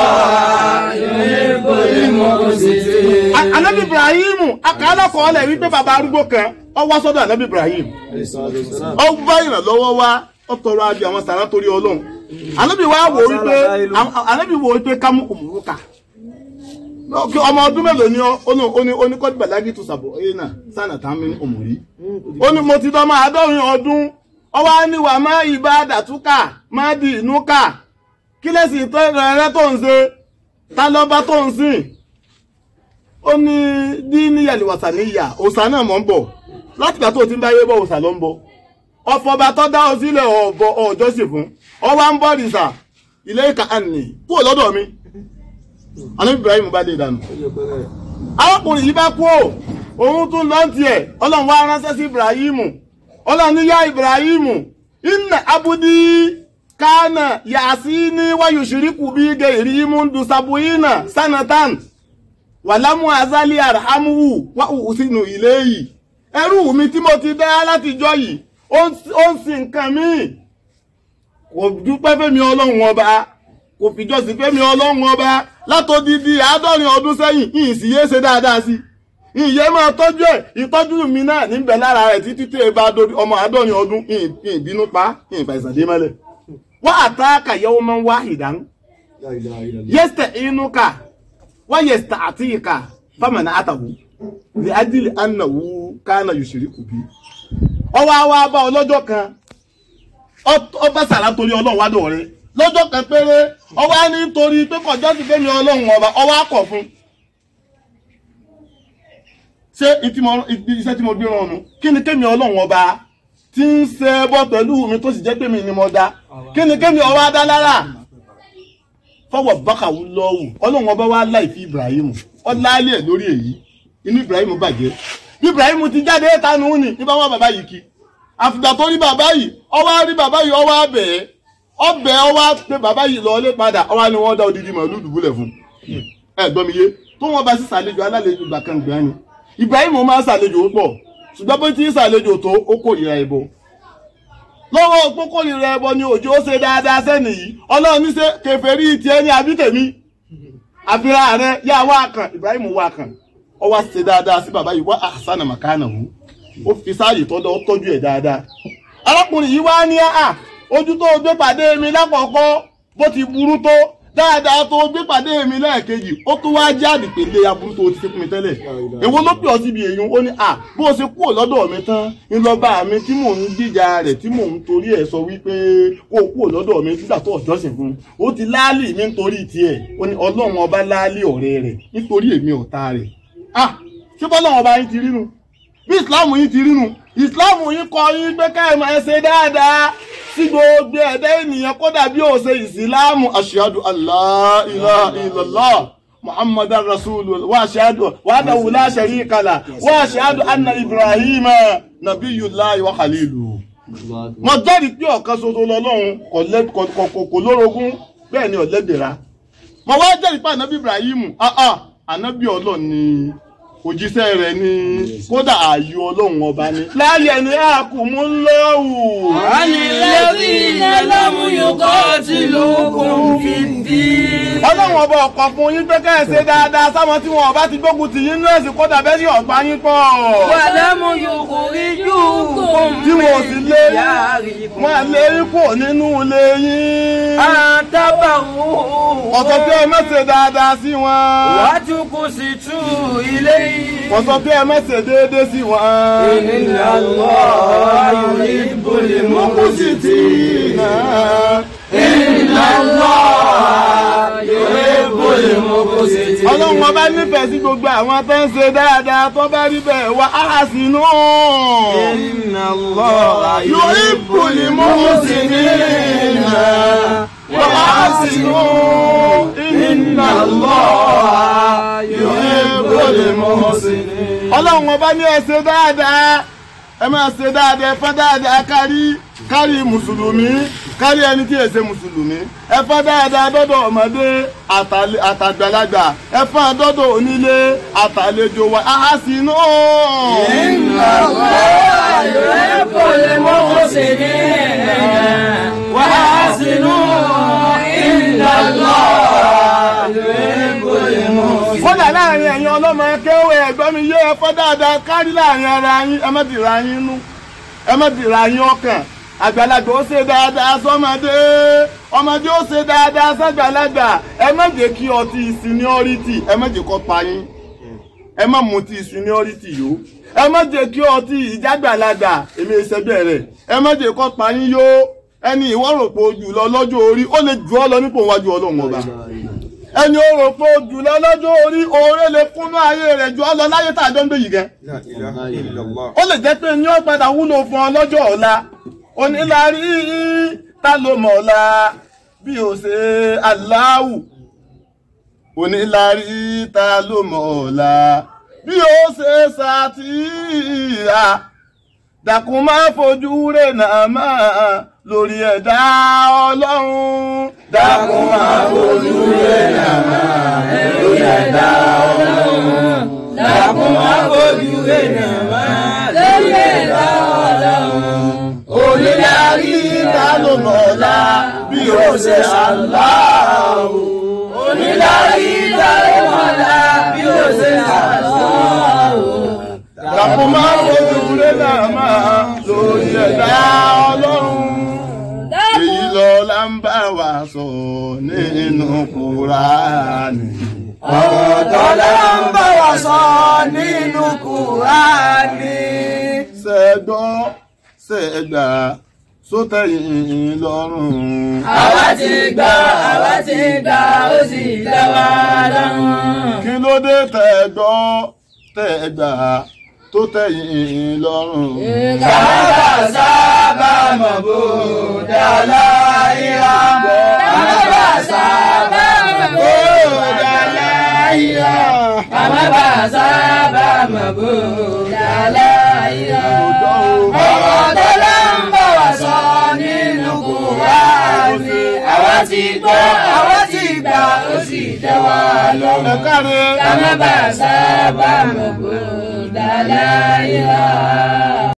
Ìbùlì mọ̀ sí ní. A- anabi ibrahim akàlà kọ́ọ̀lẹ̀ wípé bàbá arúgbó kan ọ wá sọ́dọ̀ anabi ibrahim ọ bá ìrànlọ́wọ́ wá ọ tọrọ àbí àwọn sàrà torí ọlọ́run anabi wa wò wípé àwọn- anabi wò wípé kámú òmùrúkà Kí ọmọ ọdún mélòó ni ọ ó ní ó ní ó ní kọ́dí bàlágì tó sàbọ̀ ẹ̀yẹ náà sànà tá a mi ní òmùrí ó ní mo ti dán máa dọ́rin ọdún ọwọ́ á ní wà má ìbá dàtúkà má di ìnú kà kí lẹ́sìn tó rẹ̀ tó ń ṣe ta lọ́ba tó ń sìn ó ní díníyàlì wàsà níyà òòsà náà mọ̀ ń bọ̀ láti ìgbà tó ti ń báyé bọ̀ òòsà ló ń bọ̀ ọ̀fọ̀ba tó dá ọ sílẹ̀ ọ̀bọ̀ ọ̀jọ́sìn fún ọwá ń bọ̀ rìsà ilé ìka ànì kúrò lọ́dọ̀ mi Ànábì Ibrahim bá dé dànù arákùnrin yìí bá kú ò òun tún lọ tiẹ̀ ọlọ́run wá ránṣẹ́ sí Ibrahim ọlọ́run ní yá Ibrahim inna abudi kana yasini wa yushriku bi gairi mundu sabuyina sanatan wàlámù azali arhamuhu wà sínú ilé yìí ẹrú mi tí mo ti dá látijọ́ yìí ó ń- ó ń sin nǹkan míì kò dúpẹ́ fẹ́mi ọlọ́run ọba kò fìjọsìn fẹ́mi ọlọ́run ọba látòdìdí àádọ́rin ọdún sẹ́yìn ìyìn sì yé ṣe dáadáa sí ìyẹn máa tọ́jú ẹ̀ ìtọ́jú mi náà níbẹ̀ lára rẹ̀ títí tí ẹ bá dórí ọmọ àádọ́rin ọdún ìyìn ìbínú pa ìyìn fàìsàn dé mọ́lẹ̀ wọ́n àtàkà yẹ́wọ́ máa ń wá ìdánù yẹ́sítẹ̀ inú ká ويستعطيك فمنعته لأجل أنه كان يشرك به ọwọ́ àwa bá ọlọ́jọ́ kan ọ bá sàrà torí ọlọ́run wá dọ̀ rẹ lọ́jọ́ kan péré ọwọ́ á ní torí pé kọjọ́ ti fẹ́mi ọlọ́run ọba ọwọ́ á kọ̀ fún ṣé ìtí mo- ìdí- iṣẹ́ tí mo gbé rán nu kí ni kémi ọlọ́run ọba tí ń ṣe bọ́ pẹ̀lú mi tó sì jẹ́ pé mi ni mo dá kí ni kémi ọwọ́ á dá lára fọwọ́ bákàwú lọ́wù ọlọ́run ọba wa láì fi ibrahim ọláálẹ̀ ẹ̀ lórí èyí inú ibrahim bàjẹ́ bí ibrahim ti jáde tanu ní ní bá wọn bàbá yìí kí àfìgbà tó rí bàbá yìí ọwọ́ rí bàbá yìí ọwọ́ abẹ́ ẹ̀ ọbẹ̀ ọwọ́ pé bàbá yìí lọ́ọ́lé padà ọwọ́ ni wọ́n dá odidi màálù dùbúlẹ̀ fún ẹ gbọ́ mi yé tó wọn bá sí sàlejò alálejò gbà kan gbà ni ibrahim máa ń sàlejò pọ̀ ṣùgbọ́n bó ti ń sàlejò tó ó kórìíra ẹbọ lọ́wọ́ pókòrìrẹ ẹbọ ni òjò ó ṣe dáadáa sẹ́nì yìí ọlọ́run ní ṣe kèfèrí tiẹ̀ ní àbí tèmi àfihàn rẹ yá wá kàn Ibrahim wá kàn ọ wá ṣe dáadáa sí bàbá yìí wá àṣánà màkánà wù ó fi sáàyè tọ́jú ó tọ́jú ẹ̀ dáadáa arákùnrin yìí wá ní à ojú tó gbé pàdé mi lákọ̀ọ́kọ́ bó ti burú tó dáadáa tó gbé pàdé mi lẹ́ẹ̀kejì ó tún wá jáde pèlè aburú tó ti ṣe fún mi tẹ́lẹ̀ èwo ló pè ọ́ síbi èyí ó ní à bó o ṣe kúrò lọ́dọ̀ mi tán ńlọ́ba mi tí mò ń gbìjà rẹ̀ tí mò ń torí ẹ̀ sọ wípé kó o kúrò lọ́dọ̀ mi nígbà tó ọ̀jọ́sìn fún un ó ti láálì mi nítorí tiẹ̀ ó ní ọlọ́run ọba láálì ọ̀rẹ́ rẹ̀ nítorí èmi ọ̀tá rẹ̀ ah ṣé bọ́lọ́run ọba yín ti rínu bí ìsìláàmù yín ti rínu ìsìláàmù yín kọ́ yín pé ká ẹ máa ṣe dáadáa sí gbogbo ẹ̀dá ènìyàn kódà bí ó ṣe ìsìláàmù ashhadu allah ilaha illallah muhammadan rasulullah wa ashhadu wahdahu la sharika lah wa ashhadu anna ibrahima nabiyullahi wa khaliluhu mo jẹ́rìí pé ọ̀kan ṣoṣo lọ́lọ́run kò lẹ́- kò- kò- kò- kò lórogún bẹ́ẹ̀ ni ọ̀lẹ́dẹ̀ra mo wá jẹ́rìí pé ànábì ibrahim ah ah ànábì ọlọ́run ni òjíṣẹ́ rẹ̀ ni kódà ààyò ọlọ́run ọba ni. láyé ni a kò mú lọ́wù. عن الذين لم يقاتلوكم في الدين ọlọ́run ọba ọ̀kọ̀ fún yín pé kẹ́ ẹ ṣe dáadáa sáwọn tí wọn ọba ti gbógun tì yín ní ẹ̀sìn kódà bẹ́ẹ̀ sì ọ̀gbá yín pọ̀. ولم يخرجوكم tí wọn ò sì من lé دياركم wọn à lé yín kúrò nínú ilé yín. أن تبروهم ọ̀sọ̀ pé ẹ má ṣe dáadáa sí wọn. وتقسطوا إليهم ọ̀sọ̀ pé ẹ má ṣe déédéé sí wọn. إن الله يحب المقسطين إن الله يحب المقسطين ọlọ́run ọba nífẹ̀ẹ́ sí gbogbo àwọn tó ń ṣe dáadáa tó bá rí bẹ́ẹ̀ wá á sínú. إن الله يحب المحسنين وأحسنوا إن الله يحب المحسنين ọlọ́run ọba ní ẹ ṣe dáadáa ẹ máa ṣe dáadáa ẹ fọ́n dáadáa kárí kárí mùsùlùmí kárí ẹni tí ẹ ṣe mùsùlùmí ẹ fọ́n dáadáa dọ́dọ̀ ọmọdé àtàlẹ- àtàgbàlagbà ẹ fọ́n dọ́dọ̀ onílé àtàlejò wa àhásínú. إن الله يحب المحسنين وأحسنوا إن الله يحب المحسنين kódà láàrin ẹ̀yin ọlọ́mọ ẹkẹ́wé ẹ̀gbọ́n mi yé ẹfọ́ dáadáa kárí láàrin ara yín ẹ má dìra yín nú ẹ má dìra yín ọkàn àgbàlagbà ó ṣe dáadáa sọmọdé ọmọdé ó ṣe dáadáa sàgbàlagbà ẹ má jẹ́ kí ọtí seniority ẹ má jẹ́ kó pa yín ẹ má mutí seniority yó ẹ má jẹ́ kí ọtí ìjàgbàlagbà èmi ìṣẹ́gbẹ́ rẹ̀ ẹ má jẹ́ kó pa yín yó ẹni ìwọ rò pé ojú lọ lọ́jọ́ orí ó lè jù ọ́ lọ nípò wájú ọlọ́run ọba ẹni ó rò pé ojú lọ lọ́jọ́ orí oore lè kúnú ayé rẹ̀ jù ọ́ lọ láyé tá a jọ ń gbé yìí gẹ́ ó lè jẹ́ pé ní ó padà wúlò fún ọ lọ́jọ́ ọ̀la onílárí ta ló mọ̀ ọ̀la bí ó ṣe aláwù onílárí ta ló mọ̀ ọ̀la bí ó ṣe ṣàtìyà dàkún má fojú rẹ̀ náà máa lórí ẹ̀dá ọlọ́run dàkún má fojú rẹ̀ náà máa lórí ẹ̀dá ọlọ́run dákun má fojú rẹ̀ máa lórí ẹ̀dá ọlọ́run. onílárí ta ló mọ̀ ọ̀la bí ó ṣe aláwù onílárí ta ló mọ̀lá bí ó ṣe àlọ́. dàkún má fojú rẹ̀ náà máa lórí ẹ̀dá ọlọ́run. èyí lọ la ń bá wa sọ nínú kúránì. ọ̀rọ̀ tọ́lá ń bá wa sọ nínú Kùránì. ṣẹ́gbọ́ ṣẹ́gbà sótẹ̀yìn lọ́rùn. àwa ti gbà àwa ti gbà ó sì dá wa lọ́rùn. kí ló dé tẹ̀gbọ́ tẹ̀gbà tó tẹ̀yìn lọ́rùn. Kàmá sábà mọ̀ bó dàlá ìhà. Kàmá sábà mọ̀ bó dàlá ìhà. Kàmá sábà mọ̀ bó dàlá ìhà. Ọ̀rọ̀ tó lọ ń bọ̀ wá sọ nínú Kùránì. Àwa ti gbọ́, àwa ti gbà, ó sì tẹ́ wa lọ́rùn. ẹ káre. Kàmá sábà mọ̀ bó dàlá ìhà.